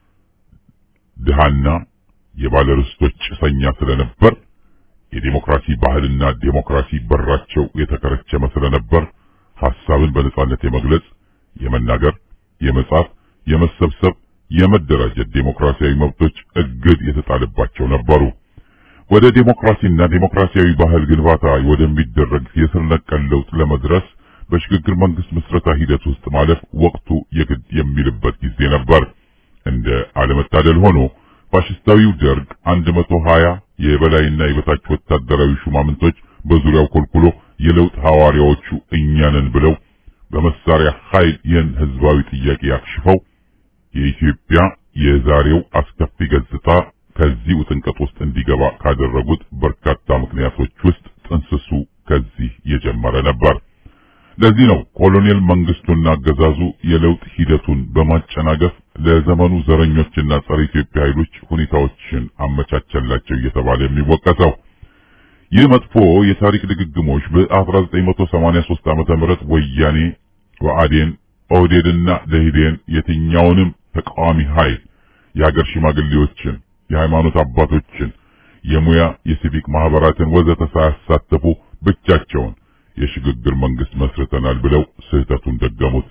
ድሃና የባለርስቶች ጭሰኛ ስለነበር የዲሞክራሲ ባህልና ዲሞክራሲ በራቸው የተከረቸመ ስለነበር ሐሳብን በነጻነት የመግለጽ፣ የመናገር፣ የመጻፍ፣ የመሰብሰብ፣ የመደራጀት ዲሞክራሲያዊ መብቶች እግድ የተጣለባቸው ነበሩ። ወደ ዲሞክራሲና ዲሞክራሲያዊ ባህል ግንባታ ወደሚደረግ የስር ነቀል ለውጥ ለመድረስ በሽግግር መንግስት ምስረታ ሂደት ውስጥ ማለፍ ወቅቱ የግድ የሚልበት ጊዜ ነበር። እንደ አለመታደል ሆኖ ፋሽስታዊው ደርግ 120 የበላይና የበታች ወታደራዊ ሹማምንቶች በዙሪያው ኮልኩሎ የለውጥ ሐዋርያዎቹ እኛ ነን ብለው በመሳሪያ ኃይል ይህን ህዝባዊ ጥያቄ አክሽፈው የኢትዮጵያ የዛሬው አስከፊ ገጽታ ከዚህ ውጥንቀት ውስጥ እንዲገባ ካደረጉት በርካታ ምክንያቶች ውስጥ ጥንስሱ ከዚህ የጀመረ ነበር። ለዚህ ነው ኮሎኔል መንግስቱና አገዛዙ የለውጥ ሂደቱን በማጨናገፍ ለዘመኑ ዘረኞችና ጸረ ኢትዮጵያ ኃይሎች ሁኔታዎችን አመቻቸላቸው እየተባለ የሚወቀሰው። ይህ መጥፎ የታሪክ ድግግሞች በ1983 ዓመተ ምህረት ወያኔ፣ ብአዴን፣ ኦህዴድና ደኢህዴን የትኛውንም ተቃዋሚ ኃይል የሀገር ሽማግሌዎችን፣ የሃይማኖት አባቶችን፣ የሙያ የሲቪክ ማህበራትን ወዘተ ሳያሳተፉ ብቻቸውን የሽግግር መንግስት መስርተናል ብለው ስህተቱን ደገሙት።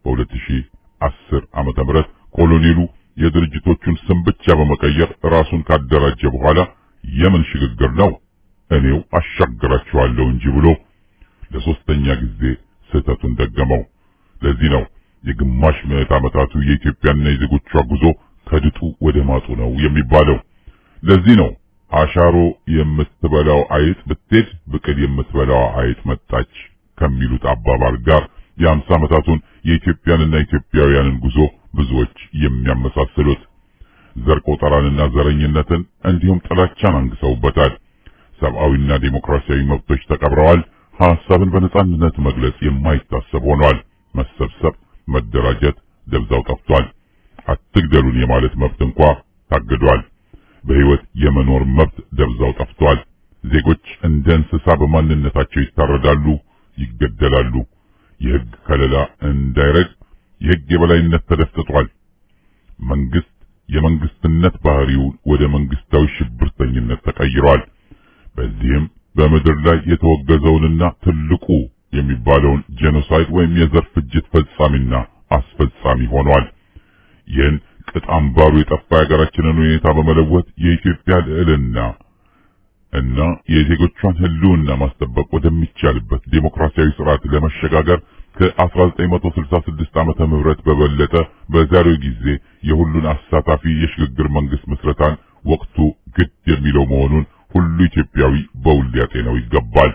በ2010 ዓመተ ምህረት ኮሎኔሉ የድርጅቶቹን ስም ብቻ በመቀየር ራሱን ካደራጀ በኋላ የምን ሽግግር ነው እኔው አሻግራችኋለሁ እንጂ ብሎ ለሶስተኛ ጊዜ ስህተቱን ደገመው። ለዚህ ነው የግማሽ ምዕት ዓመታቱ የኢትዮጵያና የዜጎቿ ጉዞ ከድጡ ወደ ማጡ ነው የሚባለው። ለዚህ ነው አሻሮ የምትበላው አይጥ ብትሄድ ብቅል የምትበላው አይጥ መጣች ከሚሉት አባባል ጋር የአምሳ ዓመታቱን የኢትዮጵያንና ኢትዮጵያውያንን ጉዞ ብዙዎች የሚያመሳስሉት ዘር ቆጠራንና ዘረኝነትን እንዲሁም ጥላቻን አንግሰውበታል። ሰብአዊና ዴሞክራሲያዊ መብቶች ተቀብረዋል። ሐሳብን በነጻነት መግለጽ የማይታሰብ ሆኗል። መሰብሰብ፣ መደራጀት ደብዛው ጠፍቷል። አትግደሉን የማለት መብት እንኳ ታግዷል። በሕይወት የመኖር መብት ደብዛው ጠፍቷል። ዜጎች እንደ እንስሳ በማንነታቸው ይታረዳሉ፣ ይገደላሉ። የሕግ ከለላ እንዳይረግ የሕግ የበላይነት ተደፍጥጧል። መንግስት የመንግስትነት ባህሪውን ወደ መንግስታዊ ሽብርተኝነት ተቀይሯል። በዚህም በምድር ላይ የተወገዘውንና ትልቁ የሚባለውን ጄኖሳይድ ወይም የዘር ፍጅት ፈጻሚና አስፈጻሚ ሆኗል። ይህን ቅጥ አምባሩ የጠፋ የሀገራችንን ሁኔታ በመለወጥ የኢትዮጵያ ልዕልና እና የዜጎቿን ሕልውና ማስጠበቅ ወደሚቻልበት ዴሞክራሲያዊ ስርዓት ለመሸጋገር ከ1966 ዓመተ ምህረት በበለጠ በዛሬው ጊዜ የሁሉን አሳታፊ የሽግግር መንግስት ምስረታን ወቅቱ ግድ የሚለው መሆኑን ሁሉ ኢትዮጵያዊ በውል ሊያጤነው ይገባል።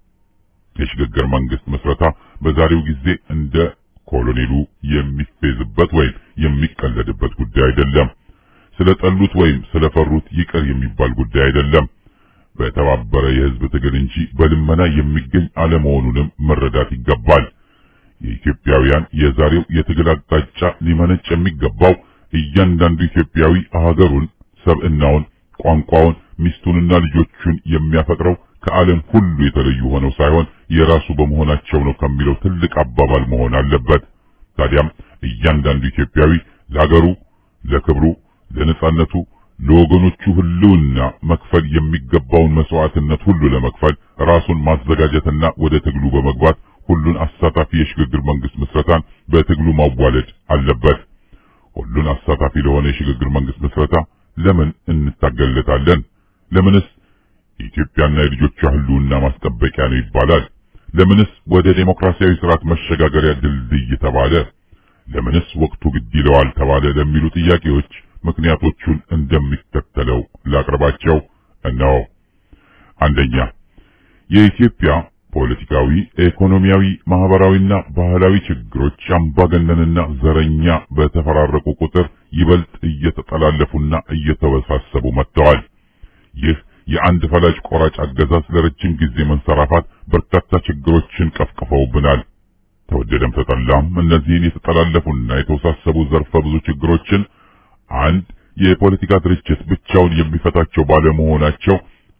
የሽግግር መንግስት ምስረታ በዛሬው ጊዜ እንደ ኮሎኔሉ የሚፌዝበት ወይም የሚቀለድበት ጉዳይ አይደለም። ስለጠሉት ወይም ስለፈሩት ይቅር የሚባል ጉዳይ አይደለም። በተባበረ የህዝብ ትግል እንጂ በልመና የሚገኝ አለመሆኑንም መረዳት ይገባል። የኢትዮጵያውያን የዛሬው የትግል አቅጣጫ ሊመነጭ የሚገባው እያንዳንዱ ኢትዮጵያዊ ሀገሩን፣ ሰብዕናውን፣ ቋንቋውን፣ ሚስቱንና ልጆቹን የሚያፈቅረው ከዓለም ሁሉ የተለዩ ሆነው ሳይሆን የራሱ በመሆናቸው ነው ከሚለው ትልቅ አባባል መሆን አለበት። ታዲያም እያንዳንዱ ኢትዮጵያዊ ለሀገሩ፣ ለክብሩ፣ ለነጻነቱ፣ ለወገኖቹ ህልውና መክፈል የሚገባውን መስዋዕትነት ሁሉ ለመክፈል ራሱን ማዘጋጀትና ወደ ትግሉ በመግባት ሁሉን አሳታፊ የሽግግር መንግስት ምስረታን በትግሉ ማዋለድ አለበት። ሁሉን አሳታፊ ለሆነ የሽግግር መንግስት ምስረታ ለምን እንታገለታለን? ለምንስ የኢትዮጵያና የልጆቿ ህልውና ማስጠበቂያ ነው ይባላል? ለምንስ ወደ ዴሞክራሲያዊ ስርዓት መሸጋገሪያ ድልድይ ተባለ? ለምንስ ወቅቱ ግድ ይለዋል ተባለ? ለሚሉ ጥያቄዎች ምክንያቶቹን እንደሚከተለው ላቅርባቸው። እነሆ። አንደኛ የኢትዮጵያ ፖለቲካዊ፣ ኢኮኖሚያዊ፣ ማህበራዊና ባህላዊ ችግሮች አምባገነንና ዘረኛ በተፈራረቁ ቁጥር ይበልጥ እየተጠላለፉና እየተወሳሰቡ መጥተዋል። ይህ የአንድ ፈላጭ ቆራጭ አገዛዝ ለረጅም ጊዜ መንሰራፋት በርካታ ችግሮችን ቀፍቅፈውብናል። ተወደደም ተጠላም እነዚህን የተጠላለፉና የተወሳሰቡ ዘርፈ ብዙ ችግሮችን አንድ የፖለቲካ ድርጅት ብቻውን የሚፈታቸው ባለመሆናቸው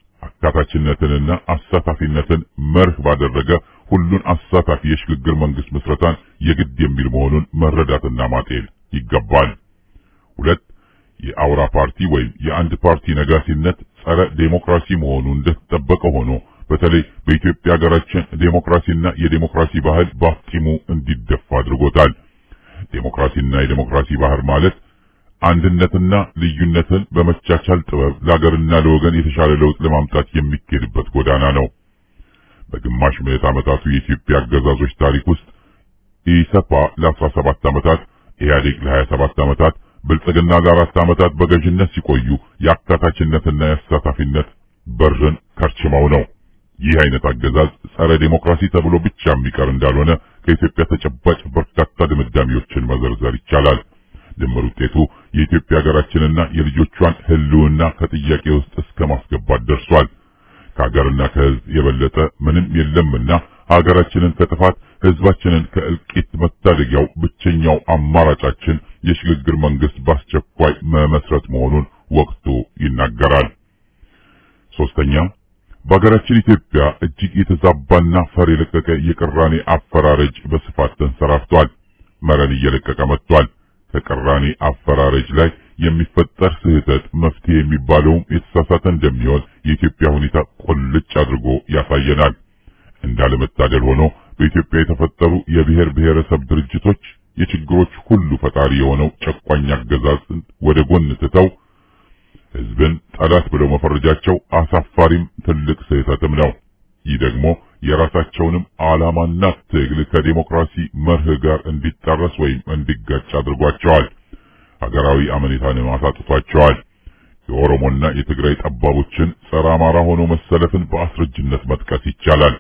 አካታችነትንና አሳታፊነትን መርህ ባደረገ ሁሉን አሳታፊ የሽግግር መንግስት ምስረታን የግድ የሚል መሆኑን መረዳትና ማጤን ይገባል። ሁለት የአውራ ፓርቲ ወይም የአንድ ፓርቲ ነጋሲነት ጸረ ዴሞክራሲ መሆኑ እንደተጠበቀ ሆኖ በተለይ በኢትዮጵያ ሀገራችን ዴሞክራሲና የዴሞክራሲ ባህል ባፍጢሙ እንዲደፋ አድርጎታል። ዴሞክራሲና የዴሞክራሲ ባህል ማለት አንድነትና ልዩነትን በመቻቻል ጥበብ ለሀገርና ለወገን የተሻለ ለውጥ ለማምጣት የሚኬድበት ጎዳና ነው። በግማሽ ምዕት ዓመታቱ የኢትዮጵያ አገዛዞች ታሪክ ውስጥ ኢሰፓ ለ17 ዓመታት፣ ኢህአዴግ ለ27 ዓመታት፣ ብልጽግና ለአራት ዓመታት በገዥነት ሲቆዩ የአካታችነትና የአሳታፊነት በርን ከርችመው ነው። ይህ አይነት አገዛዝ ጸረ ዴሞክራሲ ተብሎ ብቻ የሚቀር እንዳልሆነ ከኢትዮጵያ ተጨባጭ በርካታ ድምዳሜዎችን መዘርዘር ይቻላል። ድምር ውጤቱ የኢትዮጵያ ሀገራችንና የልጆቿን ሕልውና ከጥያቄ ውስጥ እስከ ማስገባት ደርሷል። ከሀገርና ከሕዝብ የበለጠ ምንም የለምና ሀገራችንን ከጥፋት ሕዝባችንን ከእልቂት መታደጊያው ብቸኛው አማራጫችን የሽግግር መንግስት በአስቸኳይ መመስረት መሆኑን ወቅቱ ይናገራል። ሶስተኛ በሀገራችን ኢትዮጵያ እጅግ የተዛባና ፈር የለቀቀ የቅራኔ አፈራረጅ በስፋት ተንሰራፍቷል። መረን እየለቀቀ መጥቷል። ከቅራኔ አፈራረጅ ላይ የሚፈጠር ስህተት መፍትሄ የሚባለውም የተሳሳተ እንደሚሆን የኢትዮጵያ ሁኔታ ቁልጭ አድርጎ ያሳየናል። እንዳለመታደል ሆኖ በኢትዮጵያ የተፈጠሩ የብሔር ብሔረሰብ ድርጅቶች የችግሮች ሁሉ ፈጣሪ የሆነው ጨቋኝ አገዛዝን ወደ ጎን ትተው ህዝብን ጠላት ብለው መፈረጃቸው አሳፋሪም ትልቅ ስህተትም ነው። ይህ ደግሞ የራሳቸውንም ዓላማና ትግል ከዴሞክራሲ መርህ ጋር እንዲጣረስ ወይም እንዲጋጭ አድርጓቸዋል። ሀገራዊ አመኔታንም አሳጥቷቸዋል። የኦሮሞና የትግራይ ጠባቦችን ጸረ አማራ ሆኖ መሰለፍን በአስረጅነት መጥቀስ ይቻላል።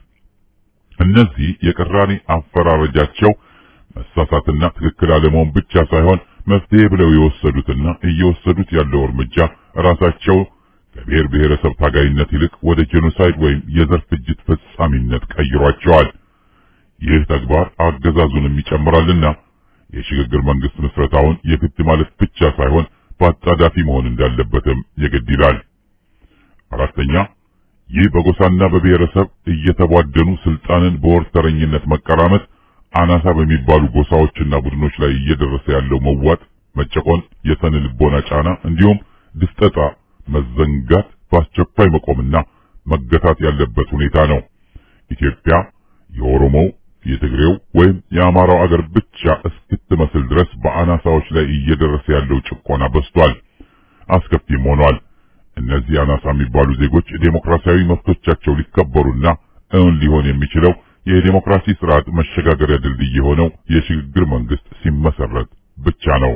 እነዚህ የቅራኔ አፈራረጃቸው መሳሳትና ትክክል አለመሆን ብቻ ሳይሆን መፍትሄ ብለው የወሰዱትና እየወሰዱት ያለው እርምጃ ራሳቸው ከብሔር ብሔረሰብ ታጋይነት ይልቅ ወደ ጄኖሳይድ ወይም የዘር ፍጅት ፈጻሚነት ቀይሯቸዋል። ይህ ተግባር አገዛዙንም ይጨምራልና የሽግግር መንግስት ምስረታውን የግድ ማለት ብቻ ሳይሆን በአጣዳፊ መሆን እንዳለበትም የግድ ይላል። አራተኛ ይህ በጎሳና በብሔረሰብ እየተቧደኑ ስልጣንን በወርተረኝነት መቀራመት አናሳ በሚባሉ ጎሳዎችና ቡድኖች ላይ እየደረሰ ያለው መዋጥ፣ መጨቆን፣ የስነ ልቦና ጫና እንዲሁም ድፍጠጣ፣ መዘንጋት በአስቸኳይ መቆምና መገታት ያለበት ሁኔታ ነው። ኢትዮጵያ የኦሮሞው፣ የትግሬው ወይም የአማራው አገር ብቻ እስክትመስል ድረስ በአናሳዎች ላይ እየደረሰ ያለው ጭቆና በዝቷል፣ አስከፊም ሆኗል። እነዚህ አናሳ የሚባሉ ዜጎች ዴሞክራሲያዊ መብቶቻቸው ሊከበሩና እውን ሊሆን የሚችለው የዴሞክራሲ ስርዓት መሸጋገሪያ ድልድይ የሆነው የሽግግር መንግስት ሲመሰረት ብቻ ነው።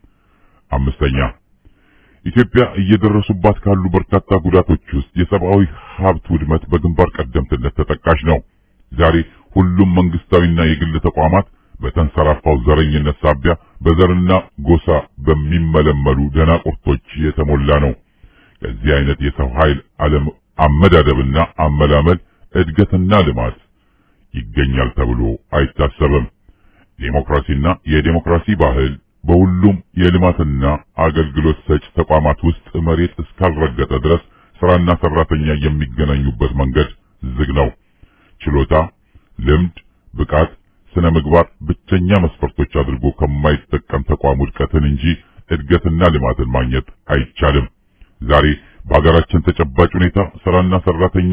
አምስተኛ ኢትዮጵያ እየደረሱባት ካሉ በርካታ ጉዳቶች ውስጥ የሰብአዊ ሀብት ውድመት በግንባር ቀደምትነት ተጠቃሽ ነው። ዛሬ ሁሉም መንግስታዊና የግል ተቋማት በተንሰራፋው ዘረኝነት ሳቢያ በዘርና ጎሳ በሚመለመሉ ደናቁርቶች የተሞላ ነው። ከዚህ አይነት የሰው ኃይል አለም አመዳደብና አመላመል እድገትና ልማት ይገኛል ተብሎ አይታሰብም። ዴሞክራሲና የዴሞክራሲ ባህል በሁሉም የልማትና አገልግሎት ሰጭ ተቋማት ውስጥ መሬት እስካልረገጠ ድረስ ስራና ሰራተኛ የሚገናኙበት መንገድ ዝግ ነው። ችሎታ፣ ልምድ፣ ብቃት፣ ስነ ምግባር ብቸኛ መስፈርቶች አድርጎ ከማይጠቀም ተቋም ውድቀትን እንጂ እድገትና ልማትን ማግኘት አይቻልም። ዛሬ በሀገራችን ተጨባጭ ሁኔታ ስራና ሰራተኛ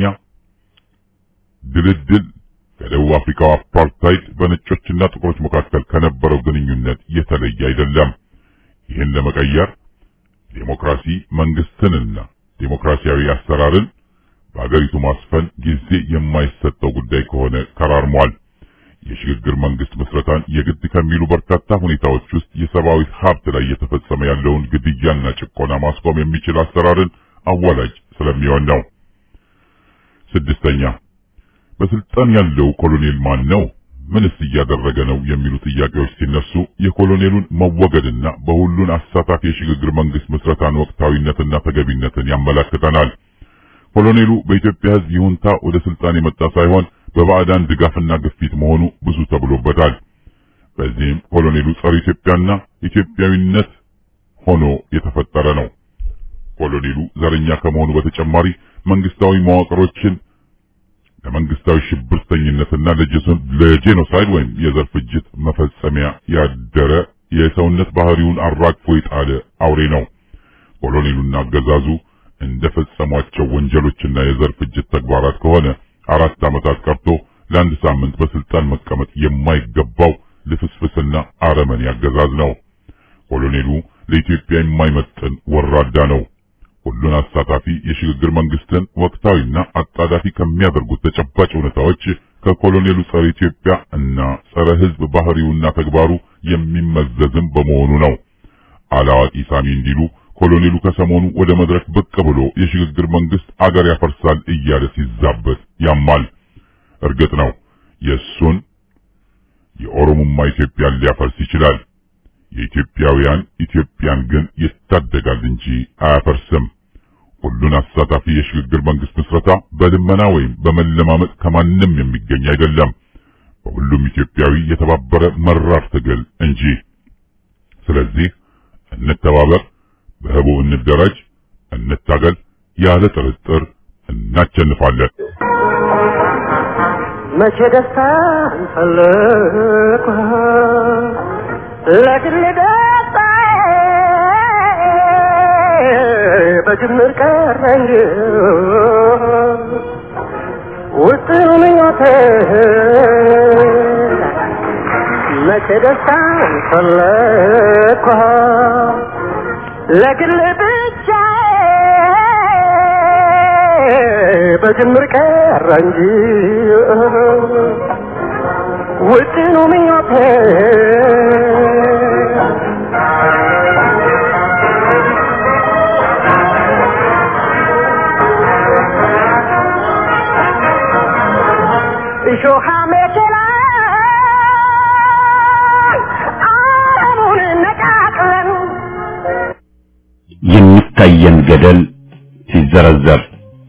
ድልድል ከደቡብ አፍሪካው አፓርታይድ በነጮችና ጥቁሮች መካከል ከነበረው ግንኙነት የተለየ አይደለም። ይህን ለመቀየር ዴሞክራሲ መንግስትንና ዴሞክራሲያዊ አሰራርን በአገሪቱ ማስፈን ጊዜ የማይሰጠው ጉዳይ ከሆነ ከራርሟል። የሽግግር መንግስት ምስረታን የግድ ከሚሉ በርካታ ሁኔታዎች ውስጥ የሰብአዊ ሀብት ላይ እየተፈጸመ ያለውን ግድያና ጭቆና ማስቆም የሚችል አሰራርን አዋላጅ ስለሚሆን ነው። ስድስተኛ በስልጣን ያለው ኮሎኔል ማን ነው? ምንስ እያደረገ ነው? የሚሉ ጥያቄዎች ሲነሱ የኮሎኔሉን መወገድና በሁሉን አሳታፊ የሽግግር መንግስት ምስረታን ወቅታዊነትና ተገቢነትን ያመላክተናል። ኮሎኔሉ በኢትዮጵያ ሕዝብ ይሁንታ ወደ ስልጣን የመጣ ሳይሆን በባዕዳን ድጋፍና ግፊት መሆኑ ብዙ ተብሎበታል። በዚህም ኮሎኔሉ ጸረ ኢትዮጵያና ኢትዮጵያዊነት ሆኖ የተፈጠረ ነው። ኮሎኔሉ ዘረኛ ከመሆኑ በተጨማሪ መንግስታዊ መዋቅሮችን ለመንግስታዊ ሽብርተኝነትና ለጄኖሳይድ ወይም የዘር ፍጅት መፈጸሚያ ያደረ የሰውነት ባህሪውን አራግፎ የጣለ አውሬ ነው። ኮሎኔሉና አገዛዙ እንደፈጸሟቸው ወንጀሎችና የዘር ፍጅት ተግባራት ከሆነ አራት ዓመታት ቀርቶ ለአንድ ሳምንት በስልጣን መቀመጥ የማይገባው ልፍስፍስና አረመኔ አገዛዝ ነው። ኮሎኔሉ ለኢትዮጵያ የማይመጥን ወራዳ ነው። ሁሉን አሳታፊ የሽግግር መንግስትን ወቅታዊና አጣዳፊ ከሚያደርጉት ተጨባጭ ሁኔታዎች ከኮሎኔሉ ጸረ ኢትዮጵያ እና ጸረ ሕዝብ ባህሪውና ተግባሩ የሚመዘዝም በመሆኑ ነው። አላዋቂ ሳሚ እንዲሉ ኮሎኔሉ ከሰሞኑ ወደ መድረክ ብቅ ብሎ የሽግግር መንግስት አገር ያፈርሳል እያለ ሲዛበት ያማል። እርግጥ ነው የእሱን የኦሮሞማ ኢትዮጵያን ሊያፈርስ ይችላል። የኢትዮጵያውያን ኢትዮጵያን ግን ይታደጋል እንጂ አያፈርስም። ሁሉን አሳታፊ የሽግግር መንግስት ምስረታ በልመና ወይም በመለማመጥ ከማንም የሚገኝ አይደለም። በሁሉም ኢትዮጵያዊ የተባበረ መራር ትግል እንጂ። ስለዚህ እንተባበር፣ በህቡ እንደራጅ፣ እንታገል። ያለ ጥርጥር እናቸንፋለን። መቼ ደስታ እንፈልግ ለግል ደስታ በጅምር ቀረ እንጂ ውጥኑ ምኞቴ መቼ ደስታ እንፈልግ ለግል ብቻ በጅምር ቀረ እንጂ ውጥኑ ምኞቴ እሾሃ መኪና አረሙን ነቃቅለን የሚታየን ገደል ሲዘረዘር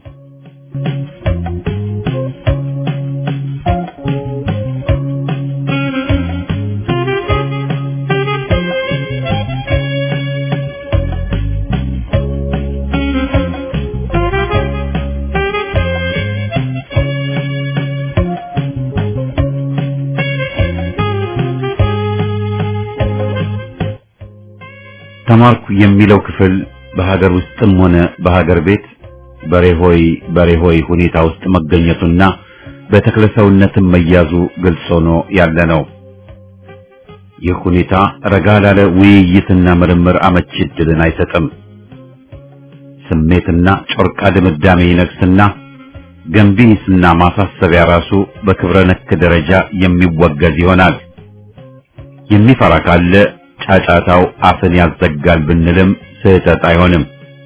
ተማርኩ የሚለው ክፍል በሀገር ውስጥም ሆነ በሀገር ቤት በሬሆይ በሬሆይ ሁኔታ ውስጥ መገኘቱና በተክለሰውነትም መያዙ ግልጽ ሆኖ ያለ ነው። ይህ ሁኔታ ረጋ ላለ ውይይትና ምርምር አመቺ ዕድልን አይሰጥም። ስሜትና ጮርቃ ድምዳሜ ይነግስና ገንቢ ሂስና ማሳሰቢያ ራሱ በክብረ ነክ ደረጃ የሚወገዝ ይሆናል። የሚፈራ ካለ ጫጫታው አፍን ያዘጋል ብንልም ስህተት አይሆንም።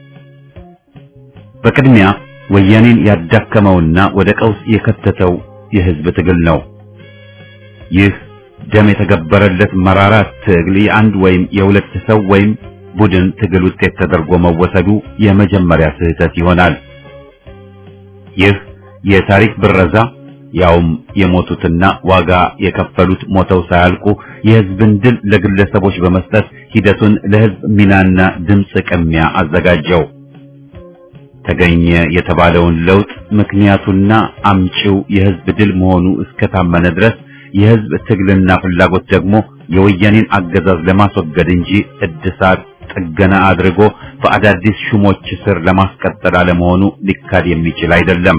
በቅድሚያ ወያኔን ያዳከመውና ወደ ቀውስ የከተተው የህዝብ ትግል ነው። ይህ ደም የተገበረለት መራራ ትግል የአንድ ወይም የሁለት ሰው ወይም ቡድን ትግል ውጤት ተደርጎ መወሰዱ የመጀመሪያ ስህተት ይሆናል። ይህ የታሪክ ብረዛ ያውም የሞቱትና ዋጋ የከፈሉት ሞተው ሳያልቁ የህዝብን ድል ለግለሰቦች በመስጠት ሂደቱን ለህዝብ ሚናና ድምፅ ቅሚያ አዘጋጀው። ተገኘ የተባለውን ለውጥ ምክንያቱና አምጪው የህዝብ ድል መሆኑ እስከታመነ ድረስ የህዝብ ትግልና ፍላጎት ደግሞ የወያኔን አገዛዝ ለማስወገድ እንጂ እድሳት ጥገና አድርጎ በአዳዲስ ሹሞች ስር ለማስቀጠል አለመሆኑ ሊካድ የሚችል አይደለም።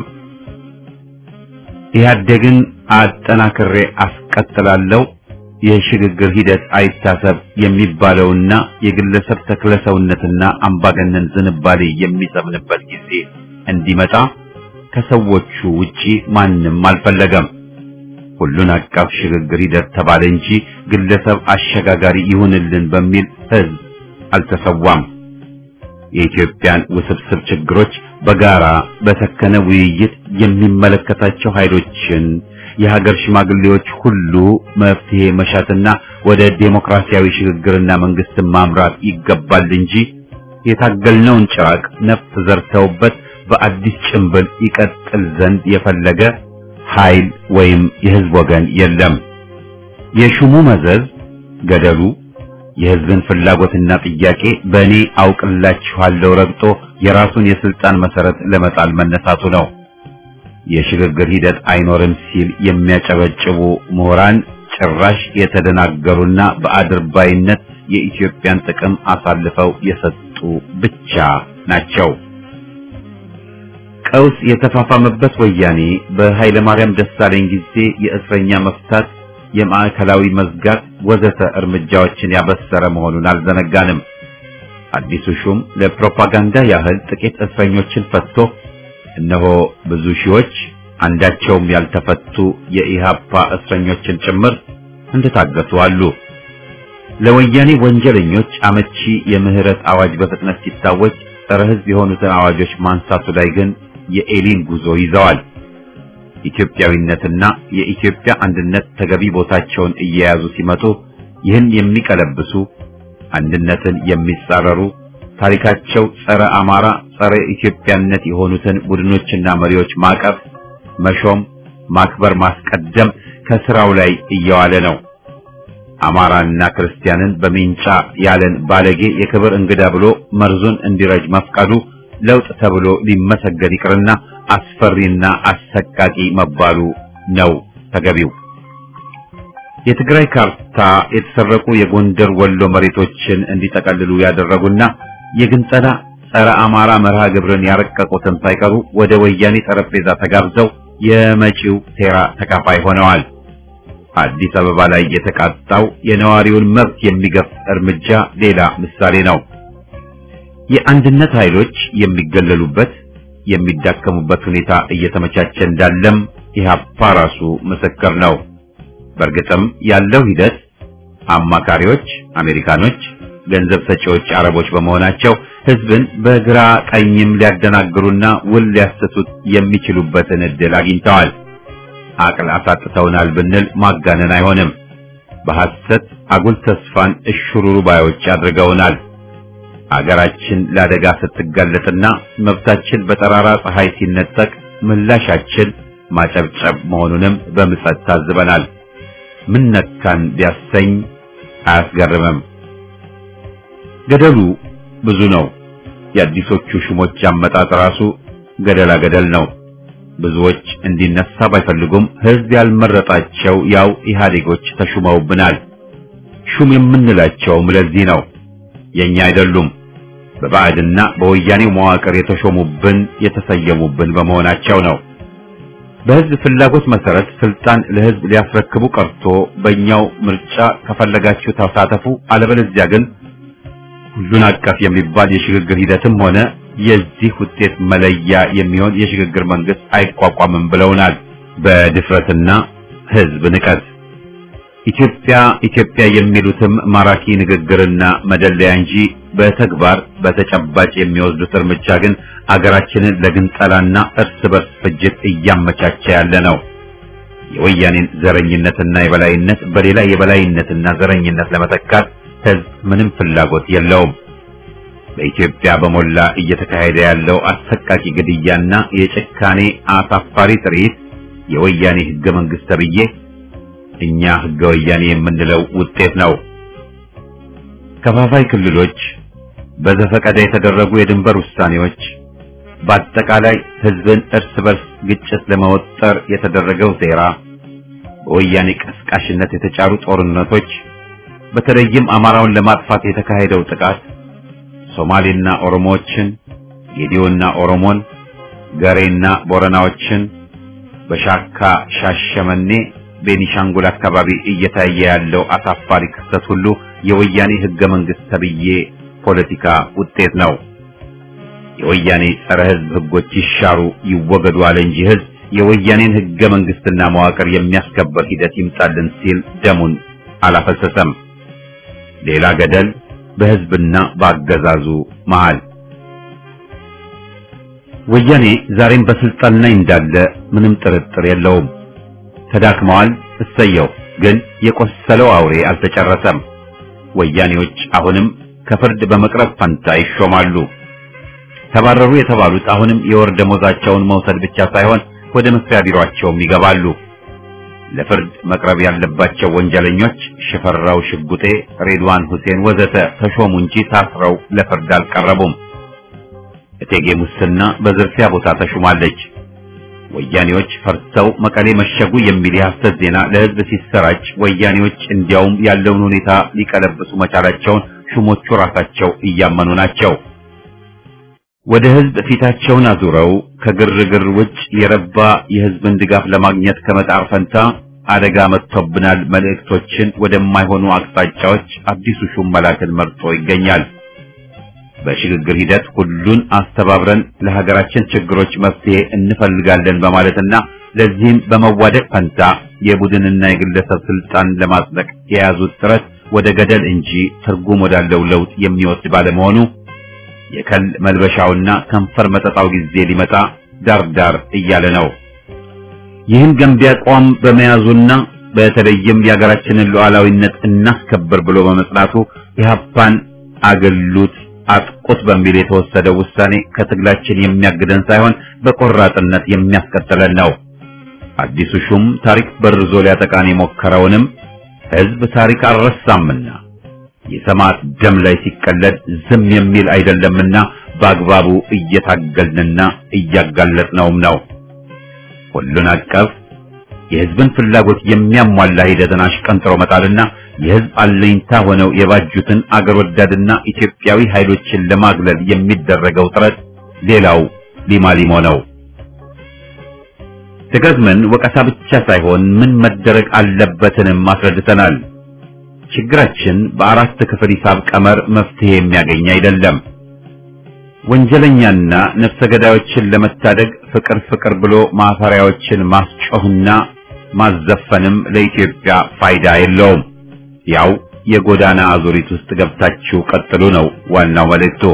ኢህአዴግን አጠናክሬ አስቀጥላለሁ የሽግግር ሂደት አይታሰብ የሚባለውና የግለሰብ ተክለሰውነትና አምባገነን ዝንባሌ የሚሰምንበት ጊዜ እንዲመጣ ከሰዎቹ ውጪ ማንም አልፈለገም። ሁሉን አቀፍ ሽግግር ሂደት ተባለ እንጂ ግለሰብ አሸጋጋሪ ይሁንልን በሚል ህዝብ አልተሰዋም። የኢትዮጵያን ውስብስብ ችግሮች በጋራ በሰከነ ውይይት የሚመለከታቸው ኃይሎችን የሀገር ሽማግሌዎች ሁሉ መፍትሄ መሻትና ወደ ዴሞክራሲያዊ ሽግግርና መንግስትን ማምራት ይገባል እንጂ የታገልነውን ጭራቅ ነፍስ ዘርተውበት በአዲስ ጭንብል ይቀጥል ዘንድ የፈለገ ኃይል ወይም የህዝብ ወገን የለም። የሹሙ መዘዝ ገደሉ የህዝብን ፍላጎትና ጥያቄ በእኔ አውቅላችኋለሁ ረግጦ የራሱን የስልጣን መሰረት ለመጣል መነሳቱ ነው። የሽግግር ሂደት አይኖርም ሲል የሚያጨበጭቡ ምሁራን ጭራሽ የተደናገሩና በአድርባይነት የኢትዮጵያን ጥቅም አሳልፈው የሰጡ ብቻ ናቸው። ቀውስ የተፋፋመበት ወያኔ በኃይለ ማርያም ደሳለኝ ጊዜ የእስረኛ መፍታት፣ የማዕከላዊ መዝጋት ወዘተ እርምጃዎችን ያበሰረ መሆኑን አልዘነጋንም። አዲሱ ሹም ለፕሮፓጋንዳ ያህል ጥቂት እስረኞችን ፈትቶ እነሆ ብዙ ሺዎች አንዳቸውም ያልተፈቱ የኢሃፓ እስረኞችን ጭምር እንደታገቱ አሉ። ለወያኔ ወንጀለኞች አመቺ የምህረት አዋጅ በፍጥነት ሲታወጅ ጸረ ሕዝብ የሆኑትን አዋጆች ማንሳቱ ላይ ግን የኤሊን ጉዞ ይዘዋል። ኢትዮጵያዊነትና የኢትዮጵያ አንድነት ተገቢ ቦታቸውን እየያዙ ሲመጡ ይህን የሚቀለብሱ አንድነትን የሚጻረሩ ታሪካቸው ጸረ አማራ፣ ጸረ ኢትዮጵያነት የሆኑትን ቡድኖችና መሪዎች ማቀፍ፣ መሾም፣ ማክበር፣ ማስቀደም ከስራው ላይ እየዋለ ነው። አማራና ክርስቲያንን በሚንጫ ያለን ባለጌ የክብር እንግዳ ብሎ መርዙን እንዲረጅ መፍቀዱ ለውጥ ተብሎ ሊመሰገን ይቅርና አስፈሪና አሰቃቂ መባሉ ነው ተገቢው። የትግራይ ካርታ የተሰረቁ የጎንደር ወሎ መሬቶችን እንዲጠቀልሉ ያደረጉና የግንጸላ ጸረ አማራ መርሃ ግብርን ያረቀቁትን ሳይቀሩ ወደ ወያኔ ጠረጴዛ ተጋብዘው የመጪው ሴራ ተካፋይ ሆነዋል። አዲስ አበባ ላይ የተቃጣው የነዋሪውን መብት የሚገፍ እርምጃ ሌላ ምሳሌ ነው። የአንድነት ኃይሎች የሚገለሉበት የሚዳከሙበት ሁኔታ እየተመቻቸ እንዳለም ኢህአፓ ራሱ ምስክር ነው። በእርግጥም ያለው ሂደት አማካሪዎች አሜሪካኖች፣ ገንዘብ ሰጪዎች አረቦች በመሆናቸው ህዝብን በግራ ቀኝም ሊያደናግሩና ውል ሊያሰቱት የሚችሉበትን እድል አግኝተዋል። አቅል አሳጥተውናል ብንል ማጋነን አይሆንም። በሐሰት አጉል ተስፋን እሽሩሩ ባዮች አድርገውናል። አገራችን ለአደጋ ስትጋለጥና መብታችን በጠራራ ፀሐይ ሲነጠቅ ምላሻችን ማጨብጨብ መሆኑንም በምጸት ታዝበናል። ምን ነካን ቢያሰኝ አያስገርምም። ገደሉ ብዙ ነው። የአዲሶቹ ሹሞች አመጣጥ ራሱ ገደላ ገደል ነው። ብዙዎች እንዲነሳ ባይፈልጉም ህዝብ ያልመረጣቸው ያው ኢህአዴጎች ተሹመውብናል። ሹም የምንላቸውም ለዚህ ነው። የኛ አይደሉም። በባዕድና በወያኔው መዋቅር የተሾሙብን የተሰየሙብን በመሆናቸው ነው። በህዝብ ፍላጎት መሰረት ስልጣን ለህዝብ ሊያስረክቡ ቀርቶ በእኛው ምርጫ ከፈለጋችሁ ተሳተፉ፣ አለበለዚያ ግን ሁሉን አቀፍ የሚባል የሽግግር ሂደትም ሆነ የዚህ ውጤት መለያ የሚሆን የሽግግር መንግስት አይቋቋምም ብለውናል። በድፍረትና ህዝብ ንቀት ኢትዮጵያ ኢትዮጵያ የሚሉትም ማራኪ ንግግርና መደለያ እንጂ በተግባር በተጨባጭ የሚወስዱት እርምጃ ግን አገራችንን ለግንጠላና እርስ በርስ ፍጅት እያመቻቸ ያለ ነው። የወያኔን ዘረኝነትና የበላይነት በሌላ የበላይነትና ዘረኝነት ለመተካት ህዝብ ምንም ፍላጎት የለውም። በኢትዮጵያ በሞላ እየተካሄደ ያለው አሰቃቂ ግድያና የጭካኔ አሳፋሪ ትርኢት የወያኔ ህገ መንግስት ተብዬ እኛ ህገ ወያኔ የምንለው ውጤት ነው። ከፋፋይ ክልሎች፣ በዘፈቀደ የተደረጉ የድንበር ውሳኔዎች፣ በአጠቃላይ ህዝብን እርስ በርስ ግጭት ለመወጠር የተደረገው ሴራ፣ በወያኔ ቀስቃሽነት የተጫሩ ጦርነቶች፣ በተለይም አማራውን ለማጥፋት የተካሄደው ጥቃት ሶማሌና ኦሮሞዎችን፣ ጌዲዮና ኦሮሞን፣ ገሬና ቦረናዎችን በሻካ ሻሸመኔ ቤኒሻንጉል አካባቢ እየታየ ያለው አሳፋሪ ክስተት ሁሉ የወያኔ ህገ መንግስት ተብዬ ፖለቲካ ውጤት ነው። የወያኔ ጸረ ህዝብ ህጎች ይሻሩ ይወገዱ አለ እንጂ ህዝብ የወያኔን ህገ መንግስትና መዋቅር የሚያስከበር ሂደት ይምጣልን ሲል ደሙን አላፈሰሰም። ሌላ ገደል በህዝብና በአገዛዙ መሃል። ወያኔ ዛሬም በስልጣን ላይ እንዳለ ምንም ጥርጥር የለውም። ተዳክመዋል። እሰየው። ግን የቆሰለው አውሬ አልተጨረሰም። ወያኔዎች አሁንም ከፍርድ በመቅረብ ፈንታ ይሾማሉ። ተባረሩ የተባሉት አሁንም የወር ደሞዛቸውን መውሰድ ብቻ ሳይሆን ወደ መስሪያ ቢሮአቸውም ይገባሉ። ለፍርድ መቅረብ ያለባቸው ወንጀለኞች ሽፈራው ሽጉጤ፣ ሬድዋን ሁሴን ወዘተ ተሾሙ እንጂ ታስረው ለፍርድ አልቀረቡም። እቴጌ ሙስና በዝርፊያ ቦታ ተሹማለች። ወያኔዎች ፈርተው መቀሌ መሸጉ የሚል የሐሰት ዜና ለሕዝብ ሲሰራጭ ወያኔዎች እንዲያውም ያለውን ሁኔታ ሊቀለብሱ መቻላቸውን ሹሞቹ ራሳቸው እያመኑ ናቸው። ወደ ሕዝብ ፊታቸውን አዙረው ከግርግር ውጭ የረባ የሕዝብን ድጋፍ ለማግኘት ከመጣር ፈንታ አደጋ መጥቶብናል መልእክቶችን ወደማይሆኑ አቅጣጫዎች አዲሱ ሹም መላክን መርጦ ይገኛል። በሽግግር ሂደት ሁሉን አስተባብረን ለሀገራችን ችግሮች መፍትሄ እንፈልጋለን በማለትና ለዚህም በመዋደቅ ፈንታ የቡድንና የግለሰብ ስልጣን ለማጽደቅ የያዙት ጥረት ወደ ገደል እንጂ ትርጉም ወዳለው ለውጥ የሚወስድ ባለመሆኑ የከል መልበሻውና ከንፈር መጠጣው ጊዜ ሊመጣ ዳርዳር እያለ ነው። ይህን ገንቢ አቋም በመያዙና በተለይም የሀገራችንን ሉዓላዊነት እናስከብር ብሎ በመጽናቱ ኢህአፓን አገሉት አጥቁት በሚል የተወሰደው ውሳኔ ከትግላችን የሚያግደን ሳይሆን በቆራጥነት የሚያስቀጥለን ነው። አዲሱ ሹም ታሪክ በርዞ ሊያጠቃን የሞከረውንም ህዝብ ታሪክ አልረሳምና የሰማዕት ደም ላይ ሲቀለድ ዝም የሚል አይደለምና በአግባቡ እየታገልንና እያጋለጥነውም ነው። ሁሉን አቀፍ የህዝብን ፍላጎት የሚያሟላ ሂደትን አሽቀንጥሮ መጣልና የህዝብ አለኝታ ሆነው የባጁትን አገር ወዳድና ኢትዮጵያዊ ኃይሎችን ለማግለል የሚደረገው ጥረት ሌላው ሊማሊሞ ነው። ደጋግመን ወቀሳ ብቻ ሳይሆን ምን መደረግ አለበትንም አስረድተናል። ችግራችን በአራት ክፍል ሂሳብ ቀመር መፍትሄ የሚያገኝ አይደለም። ወንጀለኛና ነፍሰ ገዳዮችን ለመታደግ ፍቅር ፍቅር ብሎ ማፈሪያዎችን ማስጮህና ማዘፈንም ለኢትዮጵያ ፋይዳ የለውም። ያው የጎዳና አዙሪት ውስጥ ገብታችሁ ቀጥሉ ነው ዋናው መልእክቱ።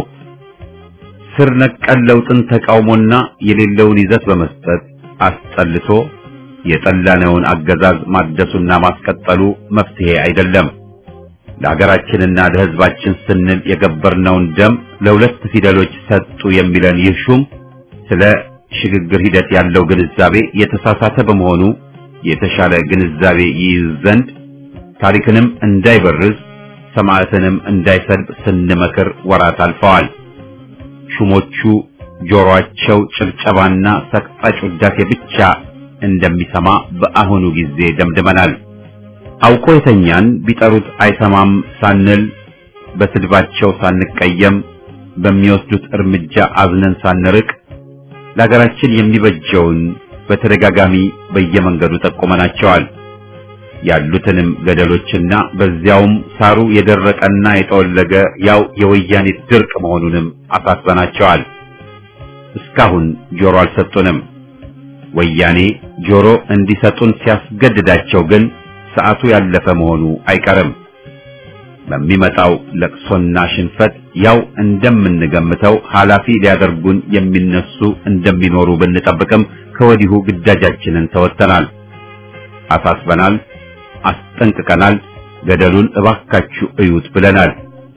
ስር ነቀል ለውጥን ተቃውሞና የሌለውን ይዘት በመስጠት አስጠልቶ የጠላነውን አገዛዝ ማደሱና ማስቀጠሉ መፍትሄ አይደለም። ለሀገራችንና ለሕዝባችን ስንል የገበርነውን ደም ለሁለት ፊደሎች ሰጡ የሚለን ይህ ሹም ስለ ሽግግር ሂደት ያለው ግንዛቤ የተሳሳተ በመሆኑ የተሻለ ግንዛቤ ይይዝ ዘንድ ታሪክንም እንዳይበርዝ ሰማዕትንም እንዳይሰልብ ስንመክር ወራት አልፈዋል። ሹሞቹ ጆሮአቸው ጭብጨባና ሰቅጣጭ ውዳሴ ብቻ እንደሚሰማ በአሁኑ ጊዜ ደምድመናል። አውቆ የተኛን ቢጠሩት አይሰማም ሳንል በስድባቸው ሳንቀየም በሚወስዱት እርምጃ አዝነን ሳንርቅ ለሀገራችን የሚበጀውን በተደጋጋሚ በየመንገዱ ጠቁመናቸዋል። ያሉትንም ገደሎችና በዚያውም ሳሩ የደረቀና የጠወለገ ያው የወያኔ ድርቅ መሆኑንም አሳስበናቸዋል። እስካሁን ጆሮ አልሰጡንም። ወያኔ ጆሮ እንዲሰጡን ሲያስገድዳቸው ግን ሰዓቱ ያለፈ መሆኑ አይቀርም። በሚመጣው ለቅሶና ሽንፈት ያው እንደምንገምተው ኃላፊ ሊያደርጉን የሚነሱ እንደሚኖሩ ብንጠብቅም ከወዲሁ ግዳጃችንን ተወጥተናል፣ አሳስበናል፣ አስጠንቅቀናል። ገደሉን እባካችሁ እዩት ብለናል።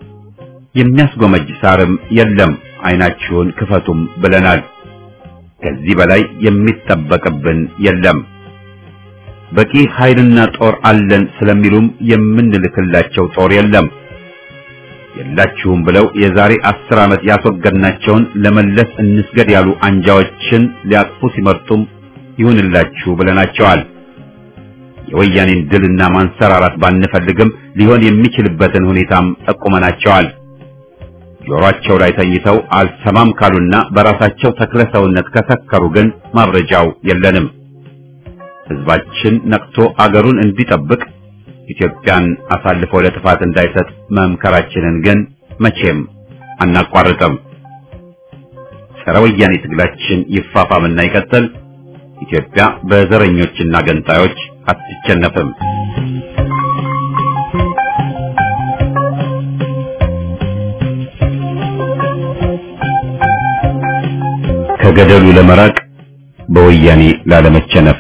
የሚያስጎመጅ ሳርም የለም፣ አይናችሁን ክፈቱም ብለናል። ከዚህ በላይ የሚጠበቅብን የለም። በቂ ኃይልና ጦር አለን ስለሚሉም የምንልክላቸው ጦር የለም። የላችሁም ብለው የዛሬ አስር ዓመት ያስወገድናቸውን ለመለስ እንስገድ ያሉ አንጃዎችን ሊያቅፉ ሲመርጡም ይሁንላችሁ ብለናቸዋል። የወያኔን ድልና ማንሰራራት ባንፈልግም ሊሆን የሚችልበትን ሁኔታም ጠቁመናቸዋል። ጆሮአቸው ላይ ተኝተው አልሰማም ካሉና በራሳቸው ተክለ ሰውነት ከሰከሩ ግን ማብረጃው የለንም። ሕዝባችን ነቅቶ አገሩን እንዲጠብቅ ኢትዮጵያን አሳልፎ ለጥፋት እንዳይሰጥ መምከራችንን ግን መቼም አናቋርጥም። ጸረ ወያኔ ትግላችን ይፋፋምና ይቀጥል። ኢትዮጵያ በዘረኞችና ገንጣዮች አትሸነፍም። ከገደሉ ለመራቅ በወያኔ ላለመቸነፍ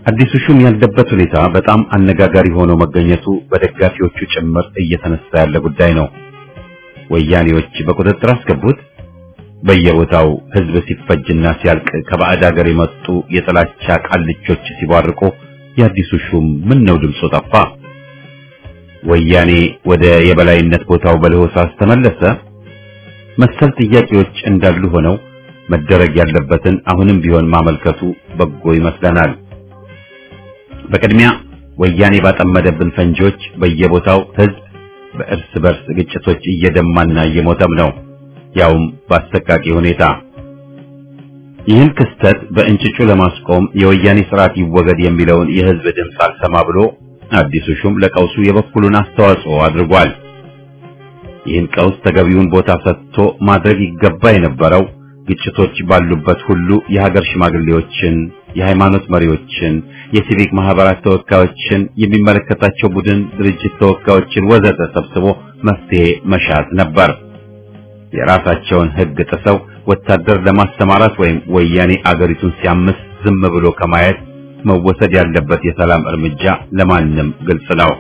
አዲሱ ሹም ያለበት ሁኔታ በጣም አነጋጋሪ ሆኖ መገኘቱ በደጋፊዎቹ ጭምር እየተነሳ ያለ ጉዳይ ነው። ወያኔዎች በቁጥጥር አስገቡት። በየቦታው ህዝብ ሲፈጅና ሲያልቅ ከባዕድ ሀገር የመጡ የጥላቻ ቃልቾች ሲቧርቁ የአዲሱ ሹም ምን ነው ድምፁ ጠፋ? ወያኔ ወደ የበላይነት ቦታው በለሆሳስ ተመለሰ? መሰል ጥያቄዎች እንዳሉ ሆነው መደረግ ያለበትን አሁንም ቢሆን ማመልከቱ በጎ ይመስለናል። በቅድሚያ ወያኔ ባጠመደብን ፈንጂዎች በየቦታው ህዝብ በእርስ በርስ ግጭቶች እየደማና እየሞተም ነው፣ ያውም በአሰቃቂ ሁኔታ። ይህን ክስተት በእንጭጩ ለማስቆም የወያኔ ስርዓት ይወገድ የሚለውን የህዝብ ድምፅ አልሰማ ብሎ አዲሱ ሹም ለቀውሱ የበኩሉን አስተዋጽኦ አድርጓል። ይህን ቀውስ ተገቢውን ቦታ ሰጥቶ ማድረግ ይገባ የነበረው ግጭቶች ባሉበት ሁሉ የሀገር ሽማግሌዎችን፣ የሃይማኖት መሪዎችን፣ የሲቪክ ማህበራት ተወካዮችን፣ የሚመለከታቸው ቡድን ድርጅት ተወካዮችን ወዘተ ሰብስቦ መፍትሄ መሻት ነበር። የራሳቸውን ህግ ጥሰው ወታደር ለማሰማራት ወይም ወያኔ አገሪቱን ሲያምስ ዝም ብሎ ከማየት መወሰድ ያለበት የሰላም እርምጃ ለማንም ግልጽ ነው።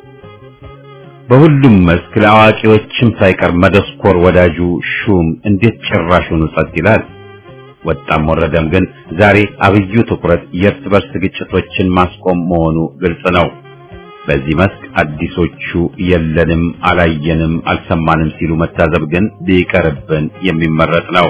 በሁሉም መስክ ለአዋቂዎችም ሳይቀር መደስኮር ወዳጁ ሹም እንዴት ጭራሹን ጸጥ ይላል? ወጣም ወረደም ግን ዛሬ አብዩ ትኩረት የእርስ በርስ ግጭቶችን ማስቆም መሆኑ ግልጽ ነው። በዚህ መስክ አዲሶቹ የለንም፣ አላየንም፣ አልሰማንም ሲሉ መታዘብ ግን ቢቀርብን የሚመረጥ ነው።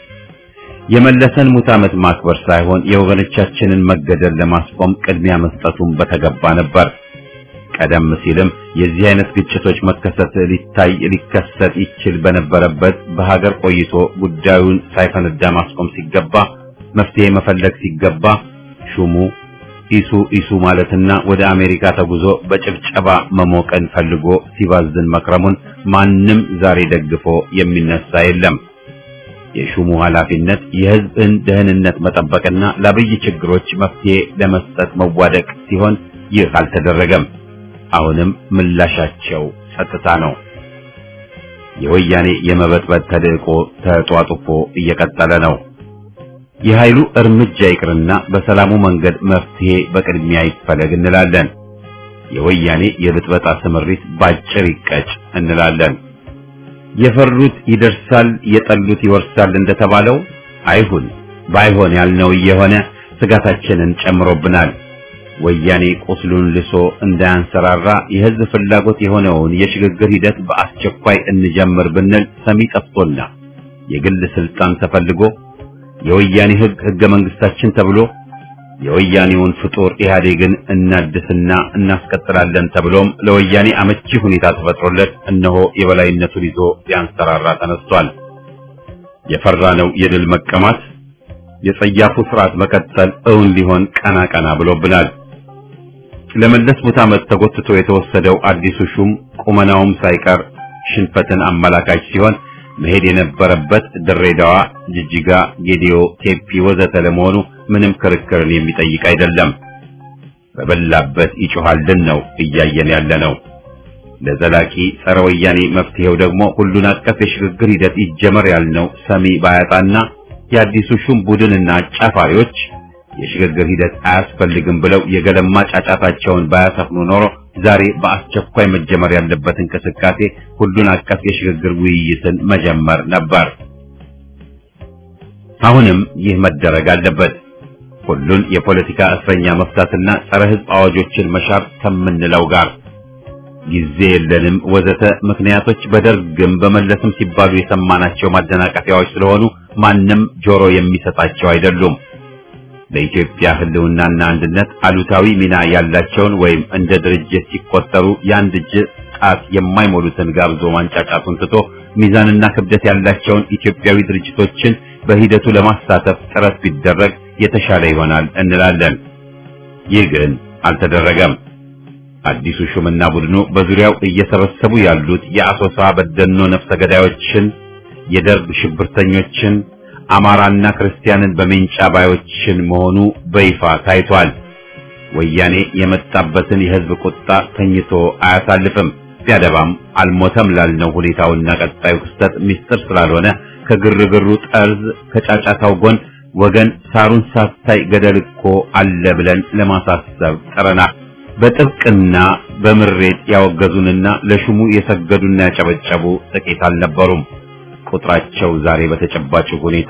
የመለሰን ሙት ዓመት ማክበር ሳይሆን የወገኖቻችንን መገደል ለማስቆም ቅድሚያ መስጠቱን በተገባ ነበር። ቀደም ሲልም የዚህ አይነት ግጭቶች መከሰት ሊታይ ሊከሰት ይችል በነበረበት በሀገር ቆይቶ ጉዳዩን ሳይፈነዳ ማስቆም ሲገባ መፍትሄ መፈለግ ሲገባ ሹሙ ኢሱ ኢሱ ማለትና ወደ አሜሪካ ተጉዞ በጭብጨባ መሞቀን ፈልጎ ሲባዝን መክረሙን ማንም ዛሬ ደግፎ የሚነሳ የለም። የሹሙ ኃላፊነት የሕዝብን ደህንነት መጠበቅና ለአብይ ችግሮች መፍትሄ ለመስጠት መዋደቅ ሲሆን ይህ አልተደረገም። አሁንም ምላሻቸው ጸጥታ ነው። የወያኔ የመበጥበጥ ተልዕቆ ተጧጡፎ እየቀጠለ ነው። የኃይሉ እርምጃ ይቅርና በሰላሙ መንገድ መፍትሄ በቅድሚያ ይፈለግ እንላለን። የወያኔ የብጥበጣ ስምሪት ባጭር ይቀጭ እንላለን። የፈሩት ይደርሳል፣ የጠሉት ይወርሳል እንደተባለው አይሁን። ባይሆን ያልነው እየሆነ ስጋታችንን ጨምሮብናል። ወያኔ ቁስሉን ልሶ እንዳያንሰራራ የህዝብ ፍላጎት የሆነውን የሽግግር ሂደት በአስቸኳይ እንጀምር ብንል ሰሚ ጠፍቶና የግል ስልጣን ተፈልጎ የወያኔ ህግ ህገ መንግስታችን ተብሎ የወያኔውን ፍጡር ኢህአዴግን እናድስና እናስቀጥላለን ተብሎም ለወያኔ አመቺ ሁኔታ ተፈጥሮለት እነሆ የበላይነቱን ይዞ ሊያንሰራራ ተነስቷል። የፈራነው የድል መቀማት የጸያፉ ስርዓት መቀጠል እውን ሊሆን ቀና ቀና ብሎብናል። ለመለስ ሙት ዓመት ተጎትቶ የተወሰደው አዲሱ ሹም ቁመናውም ሳይቀር ሽንፈትን አመላካች ሲሆን መሄድ የነበረበት ድሬዳዋ፣ ጅጅጋ፣ ጌዲዮ፣ ቴፒ ወዘተ ለመሆኑ ምንም ክርክርን የሚጠይቅ አይደለም። በበላበት ይጮሃልን ነው እያየን ያለ ነው። ለዘላቂ ጸረ ወያኔ መፍትሄው ደግሞ ሁሉን አቀፍ የሽግግር ሂደት ይጀመር ያልነው ሰሚ ባያጣና የአዲሱ ሹም ቡድንና አጫፋሪዎች የሽግግር ሂደት አያስፈልግም ብለው የገለማ ጫጫታቸውን ባያሰፍኑ ኖሮ ዛሬ በአስቸኳይ መጀመር ያለበት እንቅስቃሴ ሁሉን አቀፍ የሽግግር ውይይትን መጀመር ነበር። አሁንም ይህ መደረግ አለበት። ሁሉን የፖለቲካ እስረኛ መፍታትና ጸረ ሕዝብ አዋጆችን መሻር ከምንለው ጋር ጊዜ የለንም ወዘተ ምክንያቶች በደርግም በመለስም ሲባሉ የሰማናቸው ማደናቀፊያዎች ስለሆኑ ማንም ጆሮ የሚሰጣቸው አይደሉም። ለኢትዮጵያ ሕልውናና አንድነት አሉታዊ ሚና ያላቸውን ወይም እንደ ድርጅት ሲቆጠሩ የአንድ እጅ ጣት የማይሞሉትን ጋብዞ ማንጫጫቱን ትቶ ሚዛንና ክብደት ያላቸውን ኢትዮጵያዊ ድርጅቶችን በሂደቱ ለማሳተፍ ጥረት ቢደረግ የተሻለ ይሆናል እንላለን። ይህ ግን አልተደረገም። አዲሱ ሹምና ቡድኑ በዙሪያው እየሰበሰቡ ያሉት የአሶሳ በደኖ ነፍሰ ገዳዮችን፣ የደርግ ሽብርተኞችን፣ አማራና ክርስቲያንን በሜንጫ ባዮችን መሆኑ በይፋ ታይቷል። ወያኔ የመጣበትን የህዝብ ቁጣ ተኝቶ አያሳልፍም። ቢያደባም አልሞተም ላልነው ሁኔታውና ቀጣዩ ክስተት ሚስጥር ስላልሆነ ከግርግሩ ጠርዝ ከጫጫታው ጎን ወገን ሳሩን ሳታይ ገደል እኮ አለ ብለን ለማሳሰብ ጥረናል። በጥብቅና በምሬት ያወገዙንና ለሹሙ የሰገዱና ያጨበጨቡ ጥቂት አልነበሩም። ቁጥራቸው ዛሬ በተጨባጭ ሁኔታ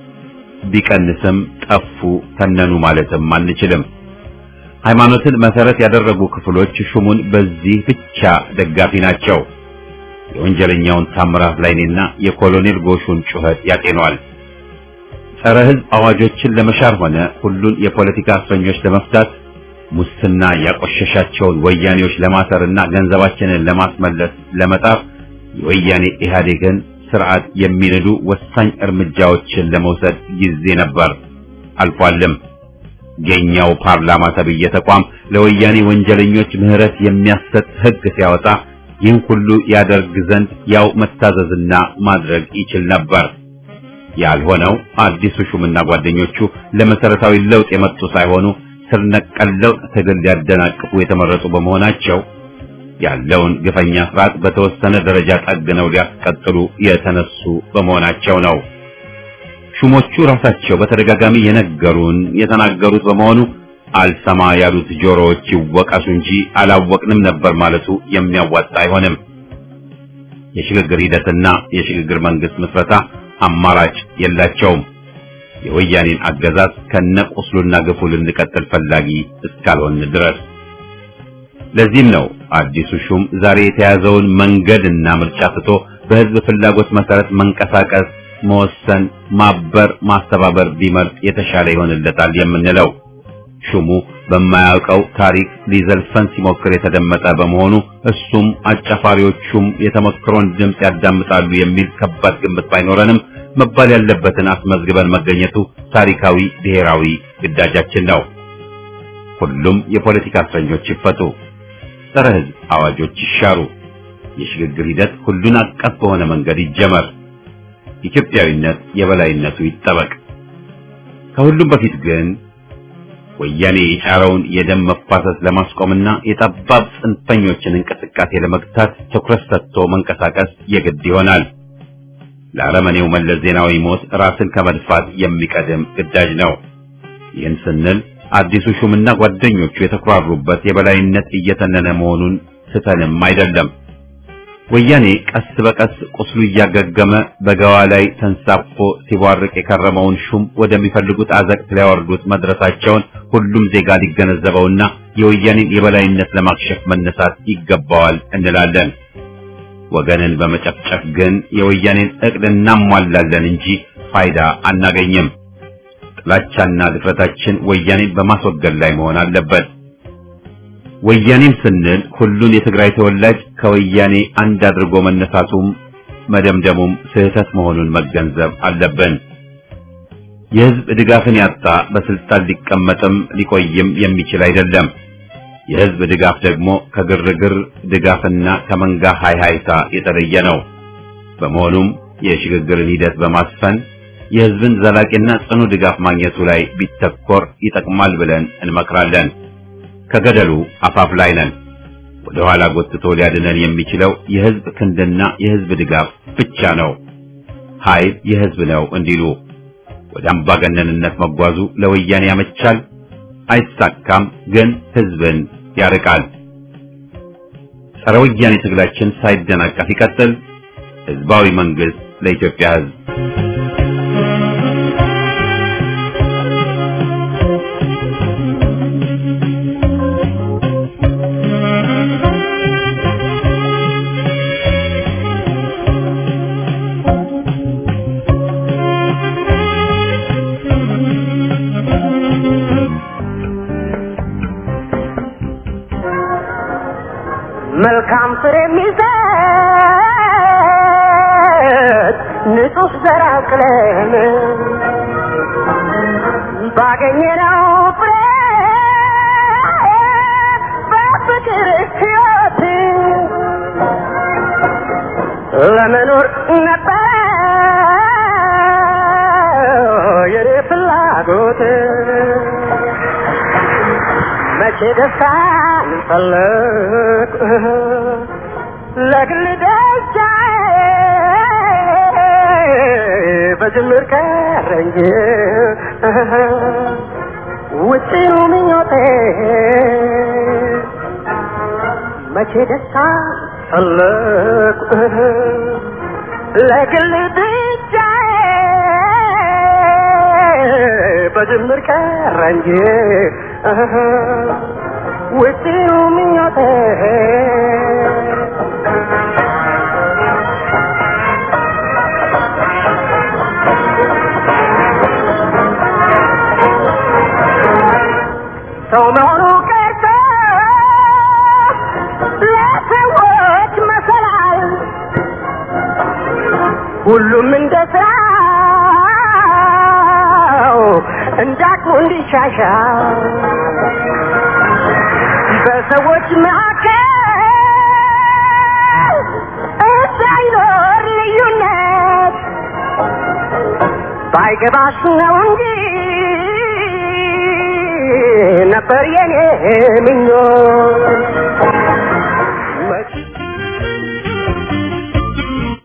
ቢቀንስም ጠፉ፣ ተነኑ ማለትም አንችልም። ሃይማኖትን መሰረት ያደረጉ ክፍሎች ሹሙን በዚህ ብቻ ደጋፊ ናቸው። የወንጀለኛውን ታምራት ላይኔና የኮሎኔል ጎሹን ጩኸት ያጤኗል። ጸረ ሕዝብ አዋጆችን ለመሻር ሆነ ሁሉን የፖለቲካ እስረኞች ለመፍታት ሙስና ያቆሸሻቸውን ወያኔዎች ለማሰርና ገንዘባችንን ለማስመለስ ለመጣር የወያኔ ኢህአዴግን ስርዓት የሚንዱ ወሳኝ እርምጃዎችን ለመውሰድ ጊዜ ነበር፣ አልፏልም። የኛው ፓርላማ ተብዬ ተቋም ለወያኔ ወንጀለኞች ምህረት የሚያሰጥ ሕግ ሲያወጣ ይህን ሁሉ ያደርግ ዘንድ ያው መታዘዝና ማድረግ ይችል ነበር። ያልሆነው አዲሱ ሹምና ጓደኞቹ ለመሰረታዊ ለውጥ የመጡ ሳይሆኑ ስር ነቀል ለውጥ ትግል ሊያደናቅፉ የተመረጡ በመሆናቸው ያለውን ግፈኛ ስርዓት በተወሰነ ደረጃ ጠግነው ሊያስቀጥሉ የተነሱ በመሆናቸው ነው። ሹሞቹ ራሳቸው በተደጋጋሚ የነገሩን የተናገሩት በመሆኑ አልሰማ ያሉት ጆሮዎች ይወቀሱ እንጂ አላወቅንም ነበር ማለቱ የሚያዋጣ አይሆንም። የሽግግር ሂደትና የሽግግር መንግስት ምስረታ አማራጭ የላቸውም። የወያኔን አገዛዝ ከነቁስሉና ግፉ ልንቀጥል ፈላጊ እስካልሆን ድረስ። ለዚህም ነው አዲሱ ሹም ዛሬ የተያዘውን መንገድና ምርጫ ትቶ በህዝብ ፍላጎት መሰረት መንቀሳቀስ፣ መወሰን፣ ማበር፣ ማስተባበር ቢመርጥ የተሻለ ይሆንለታል የምንለው። ሹሙ በማያውቀው ታሪክ ሊዘልፈን ሲሞክር የተደመጠ በመሆኑ እሱም አጫፋሪዎቹም የተመክሮን ድምፅ ያዳምጣሉ የሚል ከባድ ግምት ባይኖረንም መባል ያለበትን አስመዝግበን መገኘቱ ታሪካዊ ብሔራዊ ግዳጃችን ነው። ሁሉም የፖለቲካ እስረኞች ይፈቱ፣ ጸረ ህዝብ አዋጆች ይሻሩ፣ የሽግግር ሂደት ሁሉን አቀፍ በሆነ መንገድ ይጀመር፣ ኢትዮጵያዊነት የበላይነቱ ይጠበቅ። ከሁሉም በፊት ግን ወያኔ የጫረውን የደም መፋሰስ ለማስቆምና የጠባብ ጽንፈኞችን እንቅስቃሴ ለመግታት ትኩረት ሰጥቶ መንቀሳቀስ የግድ ይሆናል። ለአረመኔው መለስ ዜናዊ ሞት ራስን ከመድፋት የሚቀድም ግዳጅ ነው። ይህን ስንል አዲሱ ሹምና ጓደኞቹ የተኩራሩበት የበላይነት እየተነነ መሆኑን ስተንም አይደለም። ወያኔ ቀስ በቀስ ቁስሉ እያገገመ በገዋ ላይ ተንሳፎ ሲቧርቅ የከረመውን ሹም ወደሚፈልጉት አዘቅት ሊያወርዱት መድረሳቸውን ሁሉም ዜጋ ሊገነዘበውና የወያኔን የበላይነት ለማክሸፍ መነሳት ይገባዋል እንላለን። ወገንን በመጨፍጨፍ ግን የወያኔን እቅድ እናሟላለን እንጂ ፋይዳ አናገኝም። ጥላቻና ድፍረታችን ወያኔን በማስወገድ ላይ መሆን አለበት። ወያኔም ስንል ሁሉን የትግራይ ተወላጅ ከወያኔ አንድ አድርጎ መነሳቱም መደምደሙም ስህተት መሆኑን መገንዘብ አለብን። የህዝብ ድጋፍን ያጣ በስልጣን ሊቀመጥም ሊቆይም የሚችል አይደለም። የህዝብ ድጋፍ ደግሞ ከግርግር ድጋፍና ከመንጋ ሃይሃይታ የተለየ ነው። በመሆኑም የሽግግርን ሂደት በማስፈን የህዝብን ዘላቂና ጽኑ ድጋፍ ማግኘቱ ላይ ቢተኮር ይጠቅማል ብለን እንመክራለን። ከገደሉ አፋፍ ላይ ነን። ወደ ኋላ ጎትቶ ሊያድነን የሚችለው የህዝብ ክንድና የህዝብ ድጋፍ ብቻ ነው። ኃይል የህዝብ ነው እንዲሉ ወደ አምባገነንነት መጓዙ ለወያኔ ያመቻል፣ አይሳካም፣ ግን ህዝብን ያርቃል። ጸረ ወያኔ ትግላችን ሳይደናቀፍ ይቀጥል። ህዝባዊ መንግስት ለኢትዮጵያ ህዝብ መልካም ፍሬ የሚሰጥ ንጹህ ዘር አቅለን ባገኘነው ፍሬ በፍቅር ሕይወት ለመኖር ነበረ የኔ ፍላጎት መቼ ደስታን ፈለግ ለግል ደስታዬ በጅምር ቀረ እንጂ ውጭው ምኞቴ መቼ ደስታ ፈለቁ ለግል ብቻ በጅምር ቀረ እንጂ ውጭው ምኞቴ ሰው መሆኑ ቀርቶ ለሰዎች መሰላል ሁሉም እንደ ስራው እንዳቅሙ እንዲሻሻል በሰዎች መካከል እንዳይኖር ልዩነት ባይገባሽ ነው እንጂ ነበር የኔ ምኞት